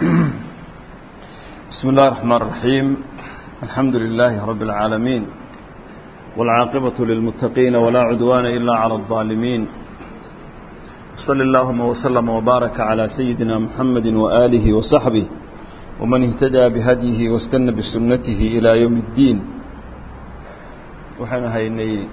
بسم الله الرحمن الرحيم الحمد لله رب العالمين والعاقبة للمتقين ولا عدوان إلا على الظالمين صلى اللهم وسلم وبارك على سيدنا محمد وآله وصحبه ومن اهتدى بهديه واستنى بسنته إلى يوم الدين وحنا هيني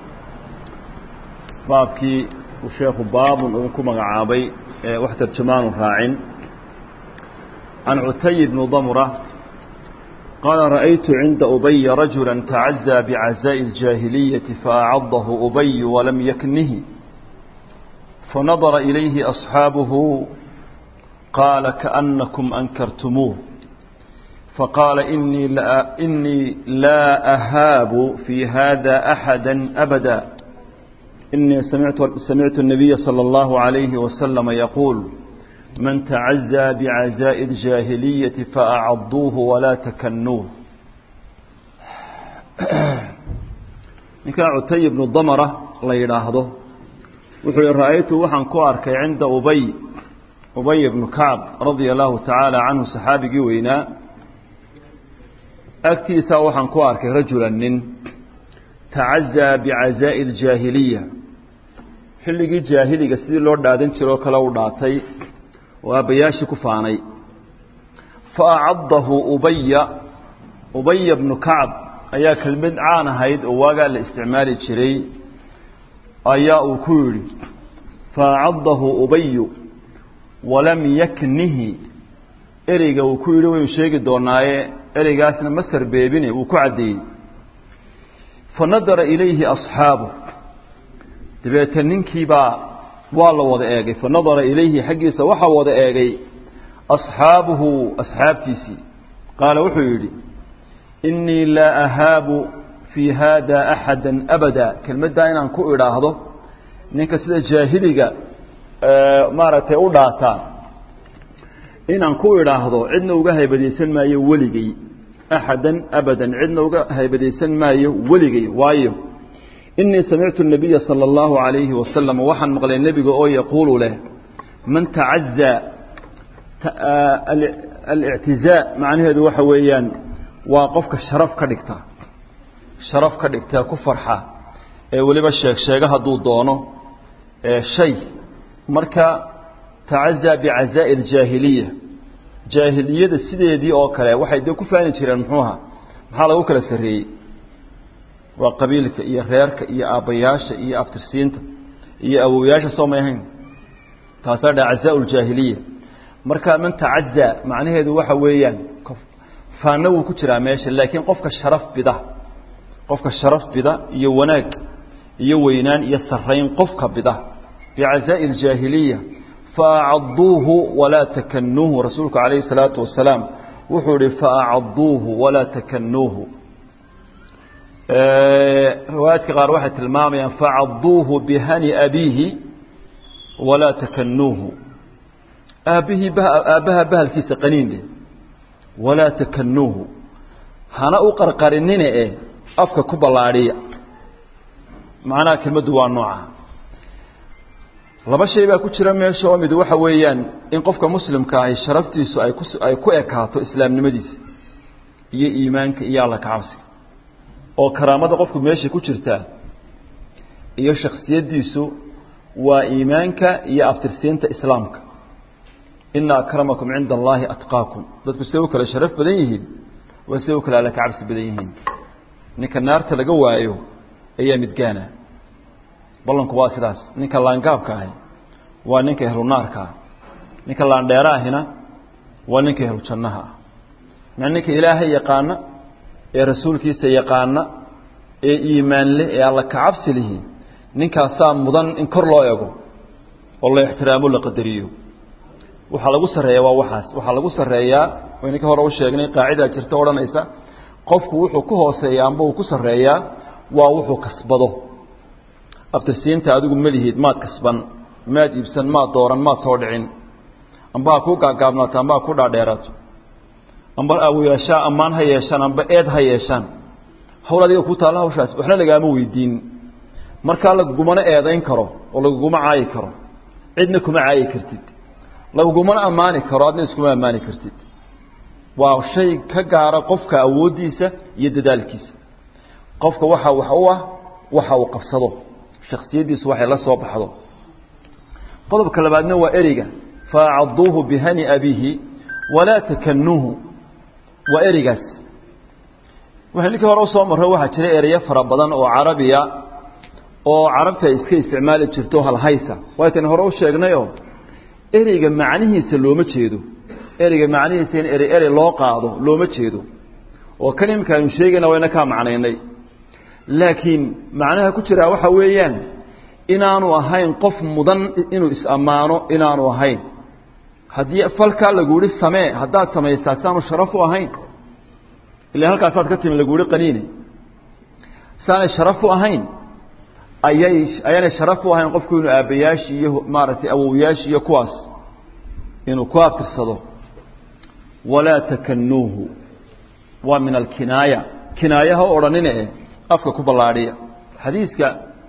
بابكي وشيخ باب ونكم عابي وحتى الجمان راعين عن عتي بن ضمرة قال رأيت عند أبي رجلا تعزى بعزاء الجاهلية فأعضه أبي ولم يكنه فنظر إليه أصحابه قال كأنكم أنكرتموه فقال إني لا, إني لا أهاب في هذا أحدا أبدا إني سمعت, سمعت النبي صلى الله عليه وسلم يقول من تعزى بعزاء الجاهلية فأعضوه ولا تكنوه ninkaa cutay ibnu damara la yidhaahdo wuxuu hi ra'aytu waxaan ku arkay cinda ubay ubay ibnu kacb radia allahu tacaala canhu saxaabigii weynaa agtiisaa waxaan ku arkay rajulan nin tacazaa bicazaa'i aljaahiliya xilligii jaahiliga sidii loo dhaadan jiro kale u dhaatay oo aabbayaashii ku faanay fa acadahu ubaya ubaya bnu kacb ayaa kelmad caan ahayd oo waagaa la isticmaali jiray ayaa uu ku yidhi fa acadahu ubayu walam yaknihi ereyga uu ku yidhi waynu sheegi doonaaye ereygaasna ma sarbeebine wuu ku caddeeyey fa nadara ilayhi asxaabu dabeete ninkiibaa waa la wada eegay fa nadara ilayhi xaggiisa waxaa wada eegay asxaabuhu asxaabtiisii qaala wuxuu yidhi innii laa ahaabu fii haada axada abada kelmaddaa inaan ku idhaahdo ninka sida jaahiliga maaragtay u dhaataa inaan ku idhaahdo cidna uga haybadaysan maayo weligay axadan abadan cidna uga haybadaysan maayo weligay waayo inii samictu الnabiya salى اllahu عalayhi wasalam waxaan maqlay nebiga oo yaquulu leh man tacazaa alictizaa macnaheedu waxa weeyaan waa qofka sharaf ka dhigta sharaf ka dhigta ku farxa ee weliba sheeg sheega hadduu doono shay marka tacazaa bicazaa'i اljaahiliya jaahiliyada sideedii oo kale waxay dee ku faani jireen muxuuha maxaa lagu kala sarreeyey waa qabiilka iyo reerka iyo aabbayaasha iyo aftirsiinta iyo awowayaasha soo may ahayn taasaa dha cazaa ljaahiliya marka man tacazaa macnaheedu waxa weeyaan faana wuu ku jiraa meesha laakiin qofka sharaf bida qofka sharaf bida iyo wanaag iyo weynaan iyo sarayn qofka bida bicazaa'i ljaahiliya faacaduuhu walaa takanuuhu rasuulku calayhi salaatu wasalaam wuxuu ihi faacaduuhu walaa takanuuhu riwaayaadka qaar waxay tilmaamayaan facaduuhu bihani abiihi walaa takanuuhu aabbihii aabbaha bahalkiisa qaniinde walaa takanuuhu hana u qarqarinine e afka ku ballaadhiya macnaha kelmaddu waa nooca laba shay baa ku jira meesha oo mid waxa weeyaan in qofka muslimka ahi sharaftiisu ay ku ay ku ekaato islaamnimadiisa iyo iimaanka iyo alla kacabsiga oo karaamada qofku meesha ku jirtaa iyo shaksiyaddiisu waa iimaanka iyo aftirsiinta islaamka ina akramakum cinda allaahi atqaakum dadku siday u kale sharaf badan yihiin waa siday u kale alla kacabsi badan yihiin ninka naarta laga waayo ayaa midgaana ballanku waa sidaas ninka laangaabka ahi waa ninka ehlu naarka ah ninka laandheera ahina waa ninka ehlu jannaha ah maa ninka ilaahay yaqaana ee rasuulkiisa yaqaana ee iimaan leh ee alla kacabsi lihi ninkaasaa mudan in kor loo ego oo la ixtiraamo la qadariyo waxaa lagu sarreeyaa waa waxaas waxaa lagu sarreeyaa wayna ka hore u sheegnay qaacidaa jirta odhanaysa qofku wuxuu ku hooseeya amba uu ku sarreeyaa waa wuxuu kasbado abtirsiinta adigu melihiid maad kasban maad iibsan maad dooran maad soo dhicin amba ha kuu gaagaabnaato amba ha ku dhaadheeraato amba awoyaashaa ammaan ha yeeshaan amba eed ha yeeshaan hawl adiga ku taalla hawshaas waxna lagaama weydiin markaa lagugumana eedayn karo oo laguguma caayi karo cidna kuma caayi kartid lagumana ammaani karo adna iskuma ammaani kartid waa shay ka gaara qofka awooddiisa iyo dadaalkiisa qofka waxa wax u ah waxa uu qabsado shaksiyaddiisu waxay la soo baxdo qodobka labaadna waa ereyga faacaduuhu bihani abihi walaa takanuuhu waa ereygaas waxay ninkii hore usoo marro waxaa jira ereyo fara badan oo carabiya oo carabta ay iska isticmaali jirto halhaysa waaytan hore u sheegnayoo ereyga macnihiisa looma jeedo ereyga macnihiisa in erey erey loo qaado looma jeedo oo kan iminka aynu sheegayna wayna kaa macnaynay laakiin macnaha ku jiraa waxa weeyaan inaanu ahayn qof mudan inuu is-ammaano inaanu ahayn haddii falkaa lagu yihi samee haddaad samaysaa saanu sharaf u ahayn ila halkaasaad ka timi lagu yihi qaniine saanay sharaf u ahayn ayay ayaanay sharaf u ahayn qofku inuu aabbayaashii iyo maaragtay awowyaashii iyo kuwaas inuu ku abtirsado walaa takanuuhu waa min alkinaaya kinaayaha o odhanine e afka ku ballaadhiya xadiiska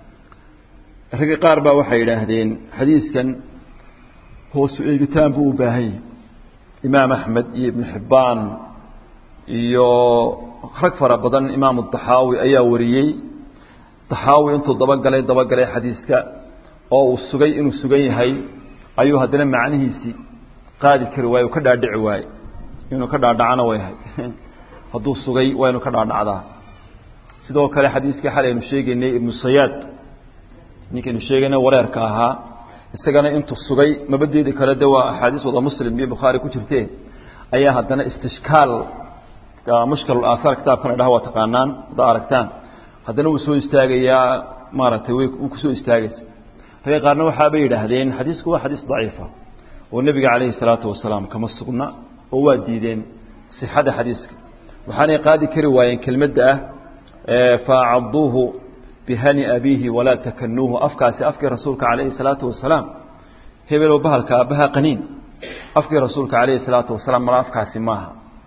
ragga qaar baa waxay yidhaahdeen xadiiskan hoosu eegitaan buu u baahan yahay imaam axmed iyo ibnu xibbaan iyo rag fara badan imaamu daxaawi ayaa wariyey daxaawi intuu dabagalay dabagalay xadiiska oo uu sugay inuu sugan yahay ayuu haddana macnihiisii qaadi kari waaye uu ka dhaadhici waaye inuu ka dhaadhacana way ahay hadduu sugay waa inuu ka dhaadhacdaa sidoo kale xadiiskii xalay aynu sheegaynay ibnu sayaad ninkaynu sheegaynay wareerka ahaa isagana intuu sugay mabadeedi kale de waa axaadiis wada muslim iyo bukhaari ku jirte ayaa haddana istishkaal mushkil aahaar kitaabkan idhaha waa taqaanaan haddaa aragtaan haddana wuu soo istaagayaa maaragtay wuu kusoo istaagaysa ragga qaarna waxaabay yidhaahdeen xadiisku waa xadiis daciifa oo nebiga calayhi salaatu wasalaam kama sugna oo waa diideen sixada xadiiska waxaanay qaadi kari waayeen kelmadda ah faacaduuhu bihani abiihi walaa takanuuhu afkaasi afkii rasuulka calayhi salaatu wasalaam hebeloo bahalka aabbaha qaniin afkii rasuulka calayhi salaatu wasalaam mala afkaasi maaha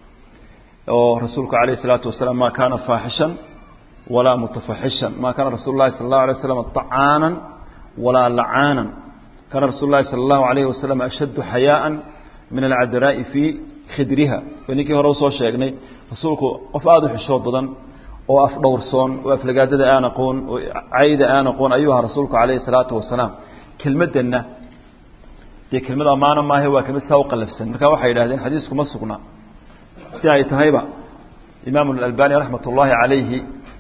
oo rasuulku calayhi salaatu wasalaam ma kaana faaxishan walaa mutafaxishan ma kaana rasuulu llahi sala allahu alay waslam طacaanan walaa lacaanan kaana rasuulu llahi sala allahu alayhi wasalam ashaddu xayaaan min alcadraa'i fii khidriha waa ninkii hore usoo sheegnay rasuulku qof aada u xishood badan oo afdhowrsoon oo aflagaadada aan aqoon oo cayda aan aqoon ayuu ahaa rasuulku calayhi salaatu wasalaam kelmaddanna dee kelmad ammaano maahe waa kelmad saa u qalafsan marka waxay yidhahdeen xadiisku ma sugna si ay tahayba imaamu alalbani raxmat ullaahi calayhi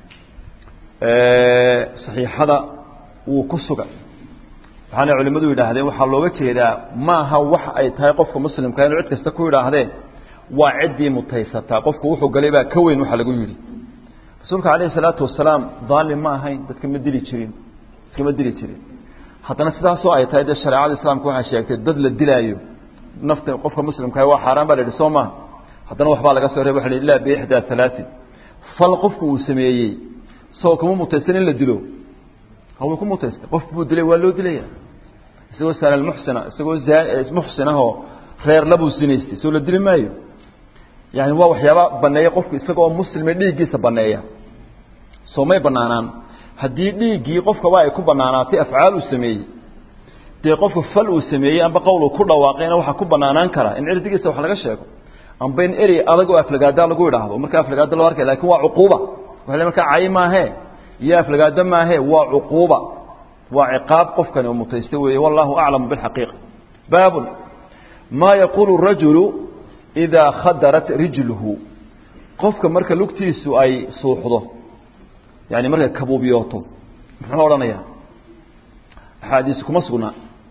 saxiixada wuu ku sugan waxaana culimmadu yidhaahdeen waxaa looga jeedaa maaha wax ay tahay qofka muslimka inuu cid kasta ku yidhaahdeen waa ciddii mutaysataa qofku wuxuu galay baa ka weyn waxa lagu yidhi rasuulka calayhi salaatu wasalaam daalim ma ahayn dadka ma dili jirin iskama dili jirin haddana sidaasoo ay tahay dee shareecada islaamka waxay sheegtay dad la dilaayo nafta qofka muslimka waa xaaraan baa la yidhi soo maha haddana waxbaa laga soo reeba waxa la ilaa biixdaa halaatin fal qofku uu sameeyey isagoo kuma mutaysan in la dilo haway ku mutaystay qof buu dilay waa loo dilaya isagoo saanalmuxsina isagoo muxsinahoo reer labuu sinaystay soo la dili maayo yani waa waxyaaba baneeya qofku isagoo muslime dhiiggiisa baneeya soo may banaanaan haddii dhiiggii qofkaba ay ku banaanaatay afcaal uu sameeyey dee qofku fal uu sameeyey amba qowl uu ku dhawaaqayna waxaa ku banaanaan karaa in cirdigiisa wax laga sheego amba in erey adag oo aflagaada lagu idhaahdo marka aflagaado loo arkay lakin waa cuquuba waa markaa cay maahe iyo aflagaado maahe waa cuquuba waa ciqaab qofkani uu mutaystay weeye wallahu aclamu bilxaqiiqa baabun maa yaquulu rajulu idaa khadarat rijluhu qofka marka lugtiisu ay suuxdo yani markay kabuubiyooto muxuu odhanayaa axaadiis kuma sugna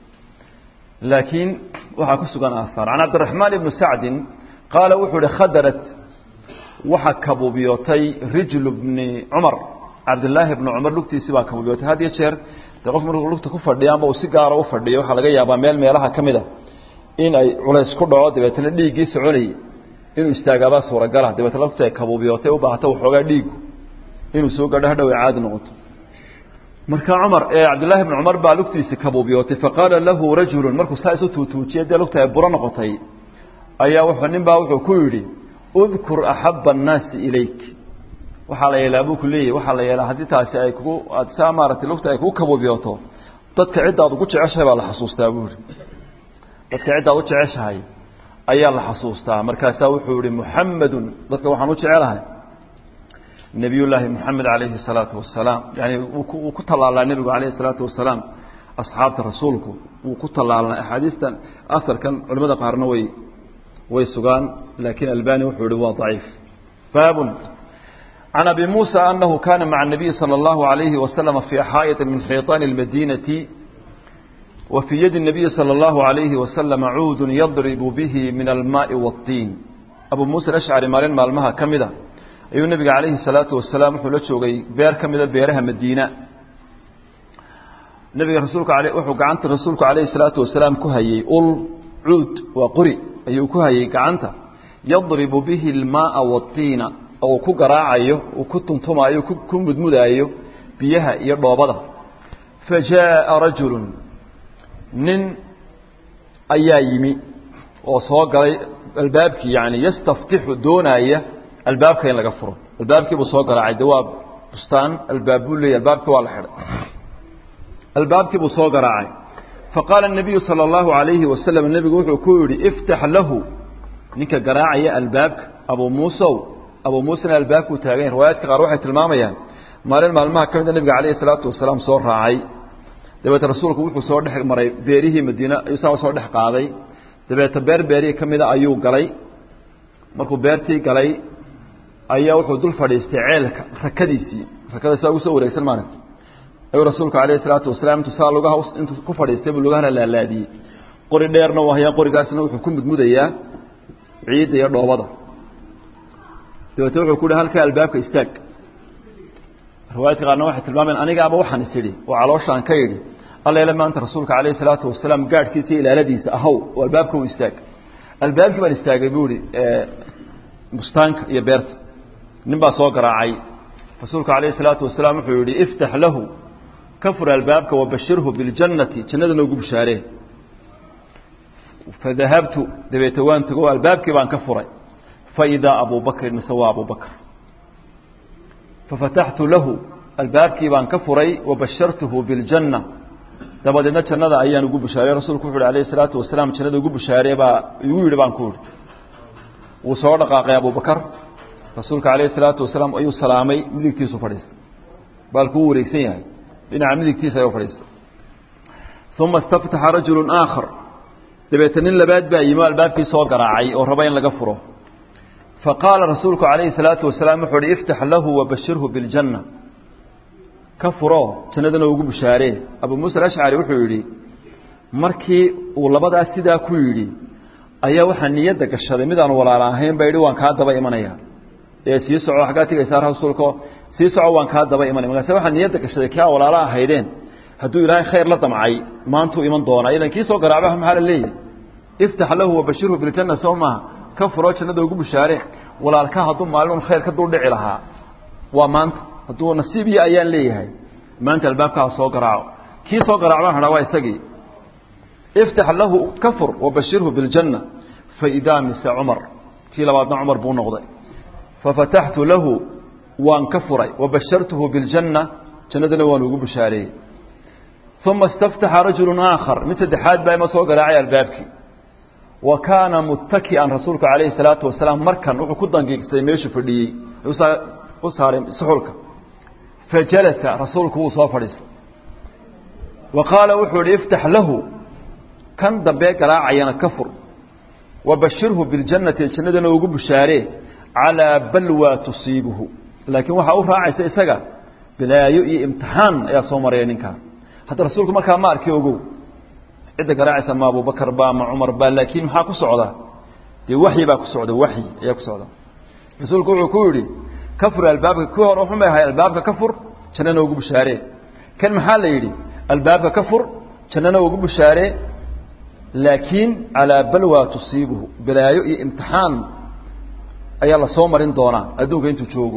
laakiin waxaa ku sugan aahaar can cabdiraxmaan ibni sacdin qaala wuxuu ihi khadarat waxa kabuubiyootay rijlu bni cumar cabdillaahi bni cumar lugtiisii baa kabuubiyootay had iyo jeer dee qof markuu lugta ku fadhiya amba uu si gaara u fadhiyo waxaa laga yaabaa meel meelaha ka mid a in ay culays ku dhaco dabeetana dhiiggii soconayay inuu istaagaabaa suuragala dabeetna lugta ay kabuubiyootay u baahata waxoogaa dhiigu inuu soo gadho hadhow ay caadi noqoto marka cumar ee cabdillaahi bni cumar baa lugtiisii kabuubiyootay faqaala lahu rajulun markuu saa isu tuutuujiyay dee lugta ay buro noqotay ayaa wuxuu nin baa wuxuu ku yidhi udkur axaba annaasi ilayk waxaa la yeelaa buu ku leeyahy waxaa la yeelaa haddii taasi ay kugu aad saa maaragtay lugta ay kugu kabuubiyooto dadka cidda aad ugu jeceshahay baa la xasuustaa buu yihi dadka ciddaad u jeceshahay ayaa la xasuustaa markaasaa wuxuu yihi muxamedun dadka waxaan u jecelahay nebiy llaahi moxamed calayhi الsalaatu wasalaam yani wuu ku tallaalaa nebigu alayh الsalaatu wasalaam asxaabta rasuulku wuu ku tallaalnaa axaadiistan aharkan culimada qaarna way way sugaan laakiin albani wuxuu yihi waa daciif baabun can abi muusa anahu kana maca الnabiyi salى اllahu عalayhi waslama fii xaa'iti min xiiطaan اlmadinati wa fii yadi الnabiyi salى اllahu عalayhi waslama cuudu yadribu bihi min almaai wاطiin abu muusa alashcari maalin maalmaha ka mida ayuu nebiga calayhi الsalaatu wasalaam wuxuu la joogay beer ka mida beeraha madiina nabiga rasuulka ale wuxuu gacanta rasuulku calayhi الsalaatu wasalaam ku hayey ul cuud waa qori ayuu ku hayey gacanta yadribu bihi اlmaaa wاطiina oo ku garaacayo uu ku tuntumaayo ku mudmudaayo biyaha iyo dhoobada fa jaaءa rajulu nin ayaa yimi oo soo galay albaabkii yani yastaftixu doonaaya albaabka in laga furo albaabkii buu soo garaacay de waa bustaan albaab buu leeyay albaabkii waa la xidhay albaabkii buu soo garaacay faqaala الnabiyu salى اllahu عalayhi wasalam nebigu wuxuu ku yidhi iftax lahu ninka garaacaya albaabka abu muusow abu muusena albaabkuu taagan riwaayaadka qaar waxay tilmaamayaan maalin maalmaha ka mida nebiga calayhi salaatu wasalaam soo raacay dabeete rasuulku wuxuu soo dhex maray beerihii madiine ayuu saa soo dhex qaaday dabeete beer beerihii ka mida ayuu galay markuu beertii galay ayaa wuxuu dul fadhiistay ceelka rakadiisii rakada saa ugu soo wareegsan maalinta ayuu rasuulku calayhi salaatu wasalaam intuu saa lugaha intuu ku fadhiistay buu lugahana laalaadiyey qori dheerna u hayaan qorigaasna wuxuu ku mudmudayaa ciidda iyo dhoobada dabeete wuxuu ku hi halkaa albaabka istaag riwaayadka qaarna waxay tilmaameen anigaaba waxaan is idhi oo calooshaan ka yidhi alleele maanta rasuulka calayhi salaatu wasalaam gaadhkiisa iyo ilaaladiisa ahow oo albaabka u istaag albaabkii baan istaagay buu ihi bustaanka iyo beerta nin baa soo garaacay rasuulku calayhi salaatu wasalaam wuxuu yihi iftax lahu ka fur albaabka wabashirhu biljannati jannadana ugu bishaaree fadahabtu dabeete waan tago albaabkii baan ka furay faidaa abu bakrin mise waa abu bakr fafataxtu lahu albaabkii baan ka furay wabashartuhu biاljanna dabadeedna jannada ayaan ugu bushaarey rasuulku wuxu uhi alayh الsalaatu wasalaam jannada ugu bushaaree baa igu yidhi baan ku ihi wuu soo dhaqaaqay abu bakar rasuulka alayh الsalaatu wasalaam ayuu salaamay midigtiisu fadhiistay baalkuu wareegsan yahay dhinaca midigtiisa ayuu fadhiistay uma istaftaxa rajulu aakhar dabeete nin labaad baa yimi albaabkii soo garaacay oo raba in laga furo faqaala rasuulku calayhi salaatu wasalaam wuxuu uhi iftax lahu wabashirhu biاljanna ka furo jannadana ugu bushaaree abu muusa alashcari wuxuu yidhi markii uu labadaas sidaa ku yidhi ayaa waxaa niyadda gashaday midaan walaala ahayn baa yidhi waan kaa daba imanaya ee sii soco xaggaa tigaysaa rasuulko sii soco waan kaa daba imanaya markaase waxaa niyadda gashaday kii aa walaala ahaydeen hadduu ilaahay khayr la damcay maantuu iman doonaa ilan kii soo garaacba maxaa la leeyahy iftax lahu wabashirhu biljanna soo maaha ka furo jannada ugu bushaare walaalka hadduu maalin khayr ka dul dhici lahaa waa maanta hadduu nasiib iyo ayaan leeyahay maanta albaabkaa soo garaaco kii soo garaac baan hadhaa waa isagii iftax lahu ka fur wabashirhu biاljanna faidaa mise cumar kii labaadna cumar buu noqday fafataxtu lahu waan ka furay wabashartuhu biاljanna jannadana waan ugu bushaareeyey uma istaftaxa rajulu aakhar mid saddexaad baa ima soo garaacay albaabkii wa kaana muttaki'an rasuulku calayhi salaatu wasalaam markan wuxuu ku dangiigsay meeshuu fadhiyey u saaray suxulka fajalasa rasuulku wuu soo fadhiistay wa qaala wuxuu ihi iftax lahu kan dambe garaacayana ka fur wabashirhu biاljannati jannadana ugu bushaaree calaa balwa tusiibuhu laakiin waxaa u raacaysa isaga bilaayo iyo imtixaan ayaa soo maraya ninkaa hadda rasuulku markaa ma arki ogow cidda garaacaysa ma abubakar ba ma cumar ba laakiin maxaa ku socda dee waxyi baa ku socda waxyi ayaa ku socda rasuulku wuxuu ku yidhi ka fur albaabka kii hore wuxun bay ahay albaabka ka fur jannana ugu bushaaree kan maxaa la yidhi albaabka ka fur jannana ugu bushaaree laakiin calaa balwa tusiibuhu balaayo iyo imtixaan ayaa la soo marin doonaa adduunka intuu joogo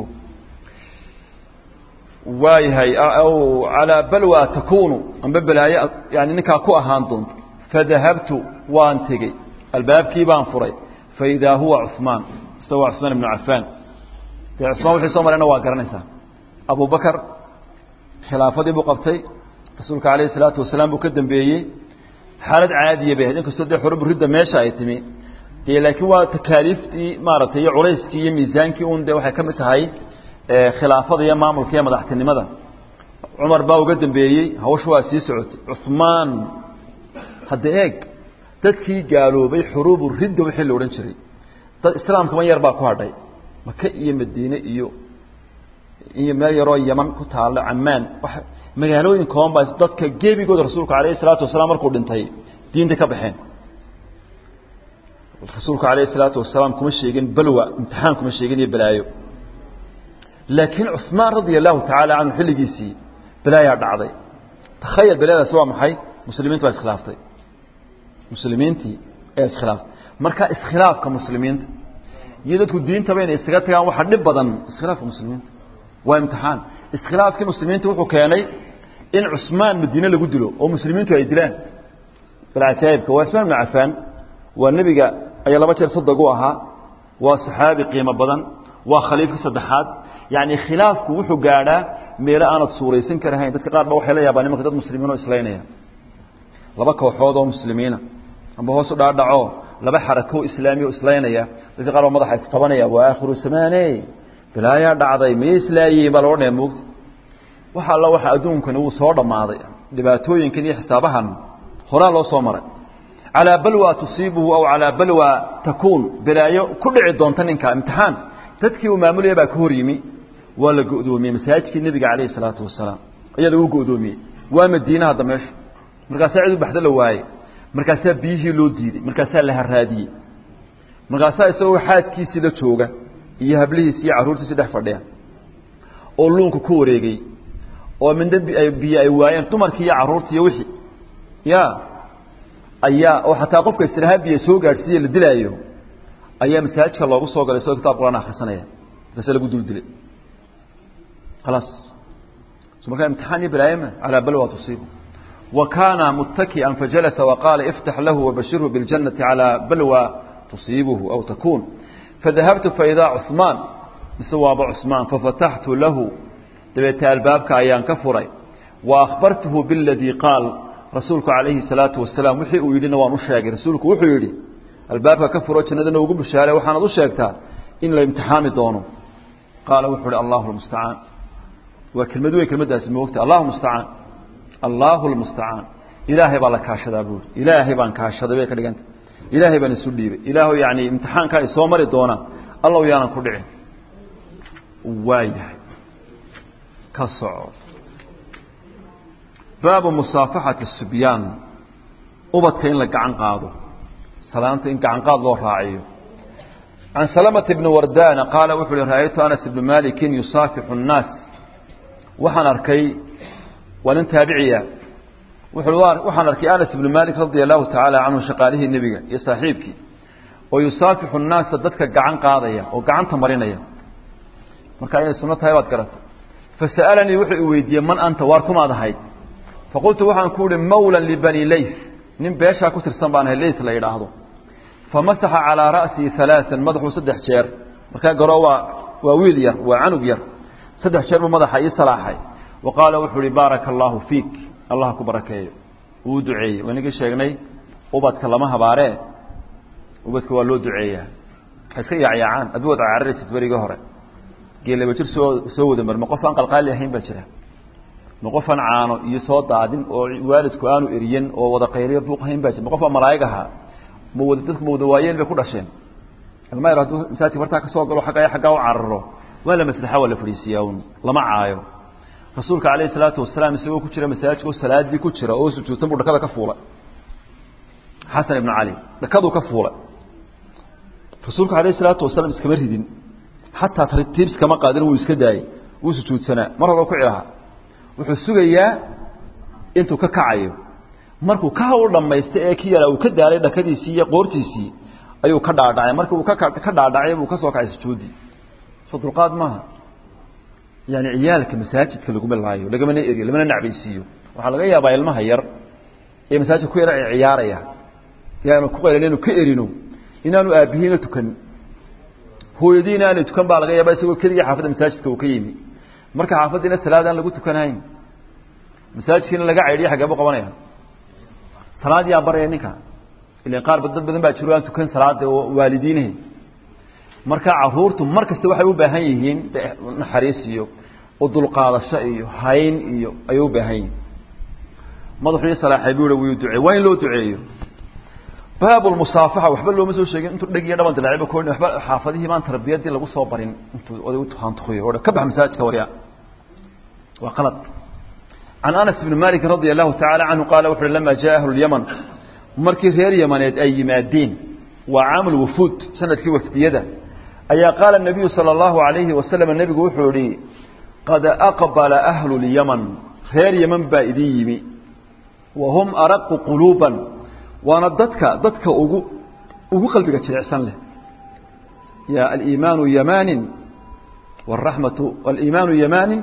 waayahay calaa balwa takunu amba balaayo yani ninkaa ku ahaan doonto fadahabtu waan tegey albaabkii baan furay faidaa huwa cuثmaan isagoo waa cuثmaan ibnu cafaan dee cusmaan wixii soo marayna waa garanaysaa abu bakar khilaafadii buu qabtay rasuulka alayh الsalaatu wasalaam buu ka dambeeyey xaalad caadiya bay ahayd inkastoo dee xurubu ridda meesha ay timi dee laakiin waa takaaliiftii maaragtay iyo culayskii iyo miisaankii un dee waxay ka mid tahay khilaafada iyo maamulka iyo madaxtinimada cumar baa uga dambeeyey hawsha waa sii socotay cuثmaan hadda eeg dadkii gaaloobay xuruubu ridda wixii la odhan jiray dad islaamkama yar baa ku hadhay maka iyo madiine iyo iyo meel yaroo yaman ku taalo camaan magaalooyin kooban baa dadka gebigooda rasuulku alayh الsalaatu wasalaam markuu dhintay diinta ka baxeen rasuulku alayh الsalaatu wasalaam kuma sheegin balwa imtixaan kuma sheegin iyo balaayo laakiin cuثmaan radia allahu tacaala canhu xilligiisii balaayaa dhacday takhayal balaadaasi waa maxay muslimiintu waa iskhilaaftay muslimiintii ee iskhilaaftay marka iskhilaafka muslimiinta iyo dadku diintaba inay isaga tagaan waxa dhib badan iskhilaafka muslimiinta waa imtixaan iskhilaafkii muslimiinta wuxuu keenay in cusmaan madiine lagu dilo oo muslimiintu ay dilaan balcajaa'ibka waa ismaan ibnu cafaan waa nebiga ayaa laba jeer sadog u ahaa waa saxaabi qiimo badan waa khaliifka saddexaad yacni khilaafku wuxuu gaadhaa meelo aanad suuraysan karahayn dadka qaar ba waxay la yaabaan nimanka dad muslimiin oo islaynaya laba kooxood oo muslimiina amba hoos u dhaadhaco laba xarako islaami o islaynaya dadka qaar baa madaxa isqabanaya waa aakhiru samaane bilaayaa dhacday miyay islaayihiin baa la odhanaya moogta waxa alla waxa adduunkani wuu soo dhammaaday dhibaatooyinkan iyo xisaabahan horaa loo soo maray calaa balwa tusiibuhu aw calaa balwa takuun balaayo ku dhici doonta ninka imtixaan dadkii uu maamulaya baa ka hor yimi waa la go'doomiyey masaajidkii nebiga calayhi salaatu wasalaam ayaa lagu go'doomiyey waa madiine hadda meesha markaasaa cid u baxdo la waayey markaasaa biyihii loo diiday markaasaa la haraadiyey markaasaa isagoo xaaskiisii la jooga iyo hablihiisi iyo carruurtiisi dhex fadhiya oo luunka ku wareegay oo midna biyo ay waayeen dumarkii iyo carruurtii iyo wixii ya ayaa oo xataa qofka istirahaa biyo soo gaadhsiiye la dilaayo ayaa masaajidka loogu soo galay isagoo kitab quraan akhrisanaya markaasa lagu dul dilay khalaas so markaa imtixaan iyo balaayama calaa balwa tusiibu wa kaana muttaki'an fajalasa waqaala iftax lahu wabashirhu biاljannati calaa balwa tusiibuhu aw takuun fadahabtu faidaa cusmaan mise waaba cusmaan fafataxtu lahu dabeete albaabka ayaan ka furay wa akhbartuhu biاladii qaal rasuulku calayhi salaatu wasalaam wixii uu yidhina waan u sheegay rasuulku wuxuu yidhi albaabka ka furo jannadana ugu bishaare waxaanad u sheegtaa in la imtixaami doono qaala wuxuu ihi allahu lmustacaan waa kelmad weyn kelmaddaasi moogta allahu mustacaan allahu lmustacaan ilaahay baa la kaashadaa buuri ilaahay baan kaashaday bay ka dhiganta ilaahay baan isu dhiibay ilaahu yani imtixaankaa i soo mari doonaa allow yaanan ku dhicin waayahay ka soco baabu musaafaxati sibyaan ubadka in la gacan qaado salaanta in gacan qaad loo raaciyo can salamata bni wardana qaala wuxu uhi ra'aytu anas ibni malikin yusaafixu الnaas waxaan arkay waa nin taabiciya wuxuu waxaan arkay anas ibni malik radia allahu tacaala canhu shaqaalihii nebiga iyo saaxiibkii oo yusaafixu الnaasa dadka gacan qaadaya oo gacanta marinaya marka inay sunno tahay baad garatay fasa'alanii wuxuu i weydiiyey man anta waar kumaad ahayd faqultu waxaan ku uhi mawlan libani layf nin beeshaa ku tirsan baan ahay lays la yidhaahdo famasaxa calaa ra'sii alaaan madaxuu saddex jeer markaa garoo waa waa wiil yar waa canug yar saddex jeer buu madaxa ii salaaxay wa qaala wuxuu uhi baaraka allaahu fiik allah ku barakeeyo wuu duceeyey waynagii sheegnay ubadka lama habaaree ubadka waa loo duceeyaa ha iska yaacyaacaan aduu wad cararaysid berigii hore geelaba jir soo soo wada mar ma qof aan qalqaali ahayn baa jira ma qofaan caano iyo soo daadin oo waalidku aanu eriyen oo wada qayliyo buuq ahayn baa jira ma qof aan malaa'ig ahaa ma wada dadku ma wada waayeen bay ku dhasheen ilma yar hadduu masaajidka bartaa ka soo galo xaggaa xaggaa u cararo waa la maslaxa waa la fadhiisiyaa un lama caayo rasuulka calayhi salaatu wasalaam isagoo ku jira masaajidka oo salaadii ku jira oo sujuudsan buu dhakada ka fuulay xasan ibnu cali dhakaduu ka fuulay rasuulka calayhi salaatu wasalaam iskama ridin xataa tartiib iskama qaadin wuu iska daayey wuu sujuudsanaa mar hore ku cilaha wuxuu sugayaa intuu ka kacayo markuu ka hawl dhammaysta ee ki yaraa uu ka daalay dhakadiisii iyo qoortiisii ayuu ka dhaadhacay marka uu ka dhaadhacay buu ka soo kacay sujuuddii soo dulqaad maaha yani ciyaalka masaajidka laguma laayo lagamana eriyo lamana nacbaysiiyo waxaa laga yaabaa ilmaha yar ee masaajidka ku yara ciyaaraya yaanu ku qaylan inu ka erino inaanu aabihiina tukan hooyadiina aanay tukan baa laga yaaba isagoo keligii xaafadda masaajidka uu ka yimi marka xaafaddiina salaad aan lagu tukanahayn masaajidkiina laga caydhiya xagee buu qabanaya salaad yaa baraya ninka ilan qaar dad badan baa jiro aan tukan salaada oo waalidiinahay marka caruurtu mar kasta waxay u baahan yihiin naxariis iyo udulqaadasho iyo hayn iyo ayay u baahan yihiin madaxuu salaaxay buu wuu duceey waa in loo duceeyo baabu lmusaafaxa waxba looma soo sheegin intuu dheg iyo dhaban dilaaciba kooni waxba xaafadihii maan tarbiyadii lagu soo barin intuu oday u tuhaantukuyo oo ka bax masaajidka warya waa qalad can anas bni malik radia allahu tacala canhu qaala wuxu uhi lama jaa ahlu lyaman markii reer yamaneed ay yimaadeen waa caamul wufuud sanadkii wafdiyada ayaa qaala nabiyu sala allahu alayhi wasalam nebigu wuxuu ihi qad aqbala ahlu lyaman reer yaman baa idin yimi wa hum araqu quluuban waana dadka dadka ugu ugu qalbiga jilicsan leh ya aliimaanu yamaanin waraxmatu aliimaanu yamaanin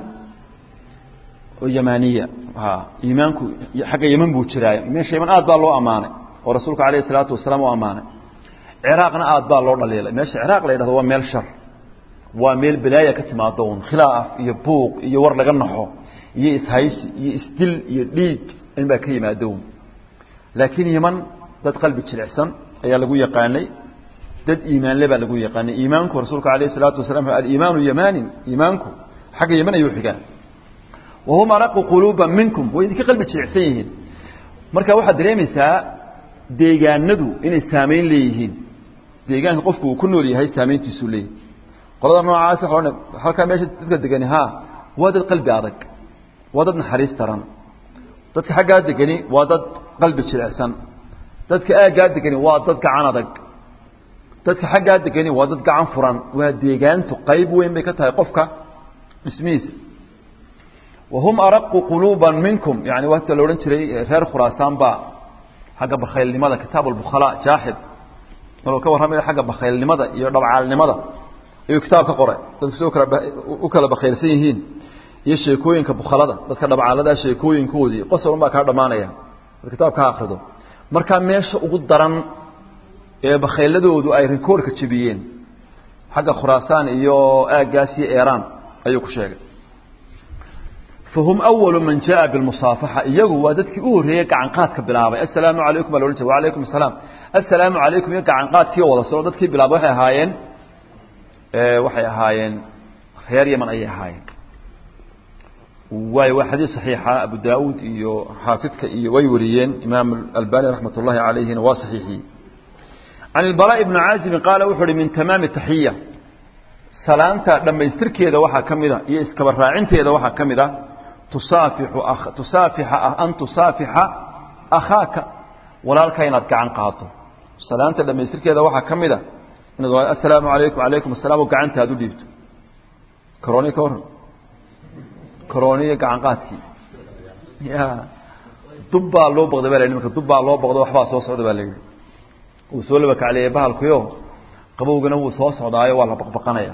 yamaniya iimaanku xagga yeman buu jiraa meesha yeman aad baa loo ammaanay oo rasuulka alayh isalaatu wasalaam u ammaanay ciraaqna aad baa loo dhaliilay meesha ciraaq la yidhahdo waa meel shar waa meel balaaya ka timaado un khilaaf iyo buuq iyo war laga naxo iyo ishaysi iyo isdil iyo dhiig in baa ka yimaado un laakiin yeman dad qalbi jilicsan ayaa lagu yaqaanay dad iimaanle baa lagu yaqaanay iimaanku rasuulka alayh isalaatu wasalaam aliimaanu yamaanin iimaanku xagga yeman ayuu xigaa wahum araqu quluuba minkum way idinka qalbi jilicsan yihiin marka waxaad dareemaysaa deegaanadu inay saamayn leeyihiin deegaanka qofku uu ku nool yahay saamayntiisuu leeyahy qolada noocaas waxa halkaa meesha dadka degani ha waa dad qalbi adag waa dad naxariis daran dadka xaggaa degani waa dad qalbi jilicsan dadka aaggaa degani waa dad gacan adag dadka xaggaa degani waa dad gacan furan waa deegaantu qayb weyn bay ka tahay qofka dhismihiisa wahum araqu quluuba minkum yani waata la odhan jiray reer khuraasaan baa xagga bakhaylnimada kitaab albukhala jaaxib maruu ka warramaya xagga bakhaylnimada iyo dhabcaalnimada ayuu kitaab ka qoray dadku si kala u kala bakhaylsan yihiin iyo sheekooyinka bukhalada dadka dhabcaaladaa sheekooyinkoodii qosol un baa kaa dhammaanaya ad kitaab ka akrido markaa meesha ugu daran ee bakhayladoodu ay rikoorka jebiyeen xagga khuraasaan iyo aaggaas iyo eeraan ayuu ku sheegay fahum awalu man jaa bilmusaafaxa iyagu waa dadkii u horreeyey gacanqaadka bilaabay assalaamu calaykum baa loodhan jira wacalaykum asalaam assalaamu calaykum iyo gacanqaadkii wada soo dadkii bilaabay waxay ahaayeen waxay ahaayeen reer yaman ayay ahaayeen waayo waa xadiis saxiixa abu daauud iyo xaafidka iyo way wariyeen imaam albani raxmat ullahi calayhina waa saxiixiyey can ilbalaa ibni caazibin qaala wuxu uhi min tamaami taxiya salaanta dhammaystirkeeda waxaa ka mid a iyo iskaba raacinteeda waxaa ka mid a tusaafixu tusaafixa an tusaafixa akhaaka walaalka inaad gacan qaato salaanta dhammaystirkeeda waxaa ka mid a inaad assalaamu calaykum calaykum asalaam oo gacanta aad u dhiibto karooni ka warran karooniyo gacan qaadkii ya dub baa loo baqday ba la yidhi marka dub baa loo baqdo waxbaa soo socda baa la yidhi wuu soo laba kacleeyey bahalkuyo qabowgana wuu soo socdaayo waa la baqbaqanaya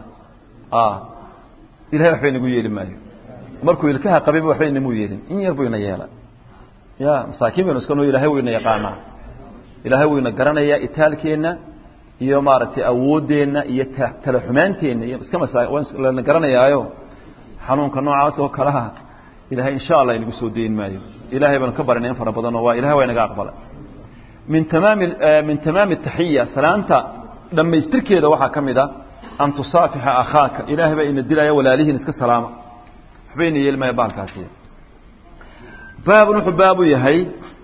ilahay waxba inagu yeeli maayo markuu ilkaha qabayba waxba inamuu yeelin in yar buu ina yeela ya masaakiin baynu iska noo ilahay wuu ina yaqaanaa ilaahay wuu ina garanayaa itaalkeenna iyo maaragtay awooddeenna iyo tala xumaanteenna iyo iska masa lana garanayaayo xanuunka noocaas oo kalaha ilahay insha allah inagu soo dayn maayo ilahay baanu ka barinay in fara badanoo waa ilahay waa inaga aqbalay min tamaami min tamaami taxiya salaanta dhammaystirkeeda waxaa ka mid a an tusaafixa akhaaka ilaahay baa ina dilaya walaalihiin iska salaama waxba ina yeelmaya baalkaasi baabun wuxuu baabu yahay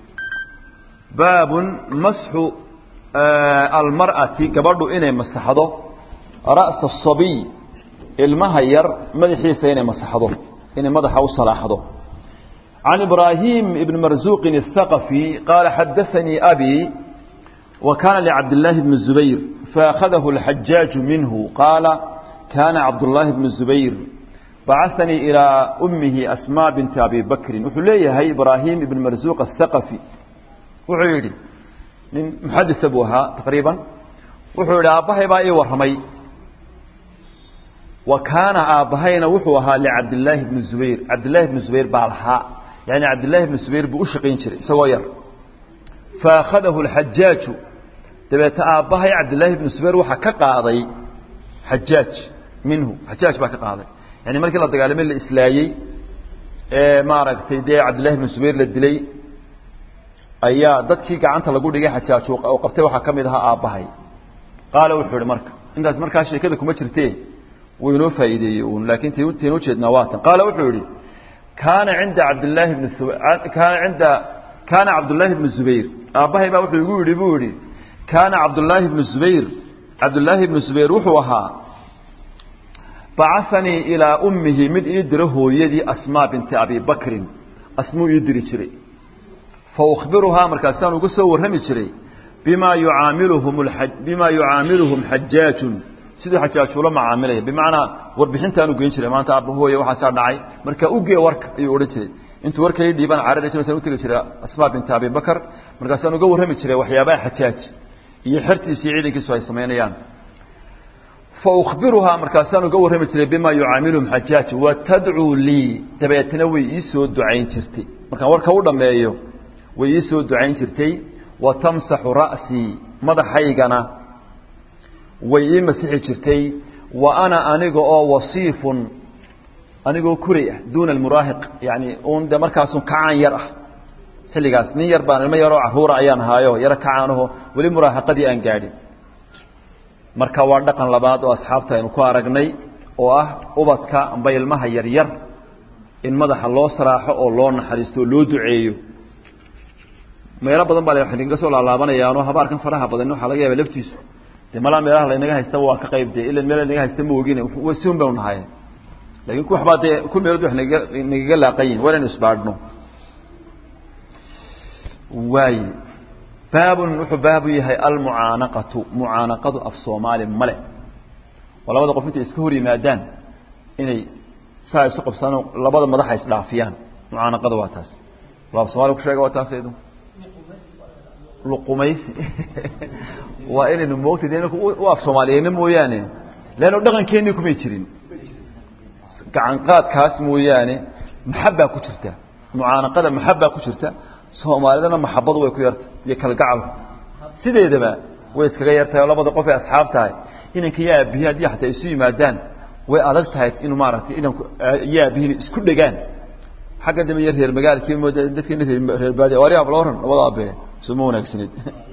baabun masxu almar'ati gabadhu inay masaxdo ra'sa asabiy ilmaha yar madaxiisa inay masaxdo inay madaxa u salaaxdo can ibraahim ibn marzuuqin الthaqafi qaala xadaanii abi وكان لعبد الله بن الزبير فأخذه الحجاج منه قال كان عبد الله بن الزبير بعثني إلى أمه أسماء بنت أبي بكر وحليه هي إبراهيم بن مرزوق الثقفي وعيري من محدث أبوها تقريبا وحول أبهي بأي ورمي وكان أبهينا وحوها لعبد الله بن الزبير عبد الله بن الزبير بالحاء يعني عبد الله بن الزبير بأشقين شري سوير فأخذه الحجاج dabeete aabbahay cabdillaahi ibnu subayr waxaa ka qaaday xajaaj minhu xajaaj baa ka qaaday yani markii la dagaalamay la islaayey ee maaragtay dee cabdillahi ibnu subayr la dilay ayaa dadkii gacanta lagu dhigay xajaaj oo qabtay waxaa ka mid ahaa aabbahay qaala wuxuu ihi marka intaas markaa sheekada kuma jirtee wuu inoo faa'iideeyey uun laakiin taynu ujeednaa waatan qaala wuxuu yihi kaana cinda cabdillaahi bni kaana cinda kaana cabdullaahi bnu zubayr aabbahay baa wuxuu igu yidhi buu yihi kaana cabdullaahi bnu zubayr cabdullaahi bnu zubayr wuxuu ahaa bacahanii ilaa ummihi mid ii diro hooyadii asmaa binti abi bakrin asmuu ii diri jiray fa ukhbiruhaa markaasaan uga soo warrami jiray bimaa yucaamiluhum bimaa yucaamiluhum xajaajun siduu xajaaj ula macaamilaya bimacnaa warbixintaanu geyn jiray maanta aabba hooye waxaasaa dhacay marka ugee warka ayuu odhan jiray intuu warka ii dhiibaan carari jirasaan utegi jiray asmaa binti abi bakr markaasaan uga warrami jiray waxyaabaha xajaaj iyo xertiisi iyo ciidankiisu ay samaynayaan fa ukhbiruhaa markaasaan uga warrami jiray bimaa yucaamiluhum xajaaj wa tadcuu lii dabeetna way ii soo ducayn jirtay markaan warka u dhammeeyo way ii soo ducayn jirtay wa tamsaxu ra'sii madaxaygana way ii masixi jirtay wa ana aniga oo wasiifun anigoo kuray ah duuna almuraahiq yani un de markaasun kacaan yar ah xilligaas nin yar baan ilmo yaroo caruura ayaan ahaayo yaro kacaanaho weli muraahiqadii aan gaadhin marka waa dhaqan labaad oo asxaabta aynu ku aragnay oo ah ubadka amba ilmaha yaryar in madaxa loo saraaxo oo loo naxariisto oo loo duceeyo meelo badan baa waxay naga soo laalaabanayaanoo habaarkan faraha badan waxaa laga yaaba laftiisu dee malaa meelaha laynaga haystaba waa ka qayb dee ila meel laynaga haysta ma ogin si un baynu nahay lakin ku waxbaa dee ku meelood wax naga nagaga laaqayin waa inaynu isbaadhno waay baabun wuxuu baabu yahay almucaanaqatu mucaanaqadu af soomaali male oo labada qof intay iska hor yimaadaan inay saa isu qabsaan labada madaxa isdhaafiyaan mucaanaqada waa taas af somalia ku sheega waa taas edu luqumaysi waa inaynu moogta de u af soomaaliyeyna mooyaane leanno dhaqankeenii kumay jirin gacanqaadkaas mooyaane maxabbaa ku jirta mucaanaqada maxabbaa ku jirta soomaalidana maxabadu way ku yarta iyo kalgacalku sideedaba way iskaga yartahay oo labada qof ay asxaab tahay inanka iyo aabihi haddii xataa isu yimaadaan way adag tahay inuu maaragtay inanku iyo aabihiin isku dhegaan xagga dambe iyo reer magaalkii mooda dadkeena reer baadiya wari abla waran labada abe suma wanaagsanid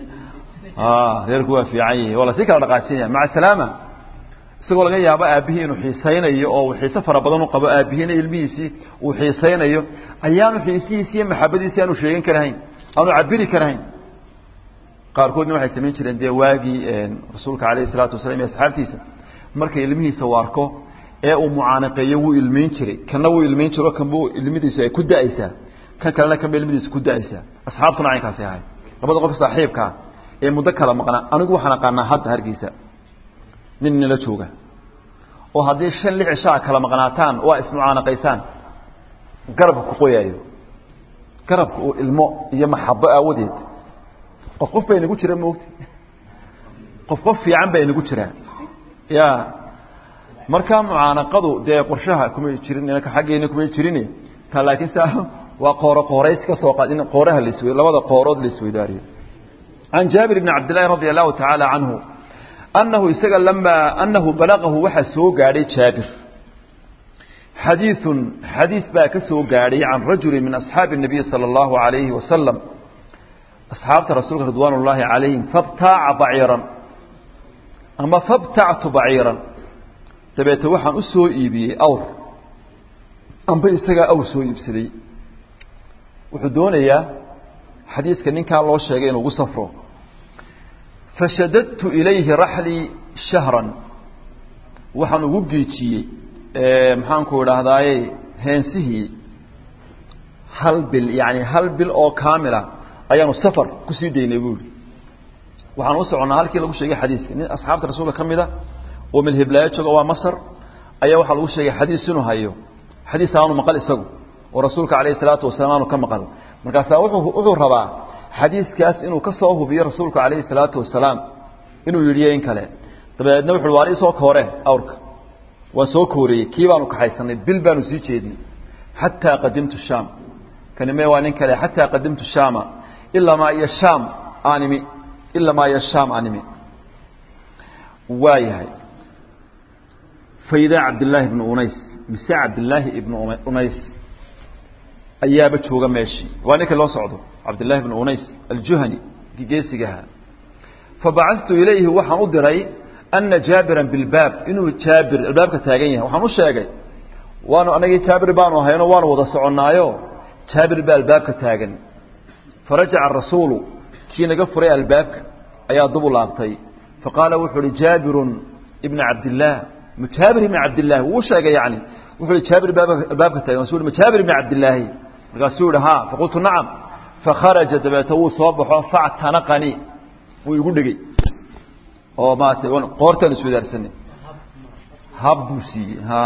reerku waa fiican yihi waa lasii kala dhaqaajinaya maca salaama isagoo laga yaabo aabihii inuu xiisaynayo oo uu xiise fara badan u qabo aabihiina ilmihiisii uu xiisaynayo ayaanu xiisihiisi iyo maxabadiisi aanu sheegan karahayn aanu cabiri karahayn qaarkoodna waxay samayn jireen dee waagii rasuulka alayh isalaatu wasalam iyo asxaabtiisa markay ilmihiisa u arko ee uu mucaanaqeeyo wuu ilmeyn jiray kanna wuu ilmeyn jiro kanbu ilmidiisu ay ku da-aysaa kan kalena kanba ilmidiisu ku da-aysaa asxaabtuna caynkaasi ahay labada qof saaxiibkaa ee muddo kala maqnaa anigu waxaan aqaanaa hadda hargeysa nin nila jooga oo haddii shan lix cishaa kala maqnaataan waa ismucaanaqaysaan garabka ku qoyaayo garabka uu ilmo iyo maxabo aawadeed qof qof baa inagu jira moogta qof qof fiican baa inagu jiraa ya markaa mucaanaqadu dee qorshaha kumay jirin inaka xaggeena kumay jirin ta laakiin sa waa qooro qoorays ka soo qaad in qooraha lasw labada qoorood la isweydaariyo can jaabir bni cabdillahi radi allahu tacaala canhu annahu isaga lamaa annahu balagahu waxaa soo gaadhay jaabir xadiiثun xadiis baa ka soo gaadhay can rajuli min asxaabi الnabiy salى اllahu عalayhi wasalam asxaabta rasuulka ridwaan اllahi calayhim fabtaaca baciiran ama fabtactu baciiran dabeete waxaan u soo iibiyey awr amba isagaa awr soo iibsaday wuxuu doonayaa xadiiska ninkaa loo sheegay inuu ugu safro fashadadtu ilayhi raxlii shahran waxaan ugu geejiyey maxaanku idhaahdaaye heensihii hal bil yani hal bil oo kaamila ayaanu safar kusii daynay buuri waxaan u soconnaa halkii lagu sheegay xadiiska nin asxaabta rasuulka ka mida oo milhiblaayo jooga waa masr ayaa waxaa lagu sheegay xadiis inuu hayo xadiis aanu maqal isagu oo rasuulka calayhi salaatu wasalaam aanu ka maqal markaasaa wuxuu wuxuu rabaa xadiiskaas inuu ka soo hubiyo rasuulku calayhi salaatu wasalaam inuu yidhiyo in kale dabeedna wuxu waar isoo koore awrka waan soo kooriyey kii baanu kaxaysanay bil baanu sii jeednay xataa qadimtu shaam kanime waa nin kale xataa qadimtu shaama ilamaa iyo shaam aanimi ilamaa iyo shaam aanimi waa yahay faidaa cabdillaahi ibnu unays mise cabdillaahi ibnu unays ayaaba jooga meeshii waa ninkii loo socdo cabdillahi bn unays aljuhani kii geesigaha fabacadtu ilayhi waxaan u diray ana jaabiran bilbaab inuu jaabir albaabka taagan yahay waxaan u sheegay waanu anagii jaabir baanu ahayno waanu wada soconnaayo jaabir baa albaabka taagan farajaca rasuulu kii naga furay albaabka ayaa dubu laabtay faqaala wuxuu uhi jaabirun ibna cabdillaah jaabir ibna cabdillahi wuu sheegay yani wuxuu ihi jaabir albaabka taagan masu ma jaabir ibna cabdillaahi markaasuu yihi ha faqultu nacam fakharaja dabeeta wuu soo baxo factanaqanii wuu igu dhegey oo maarata qoortaan iswadaarsanay hab buu siiyey ha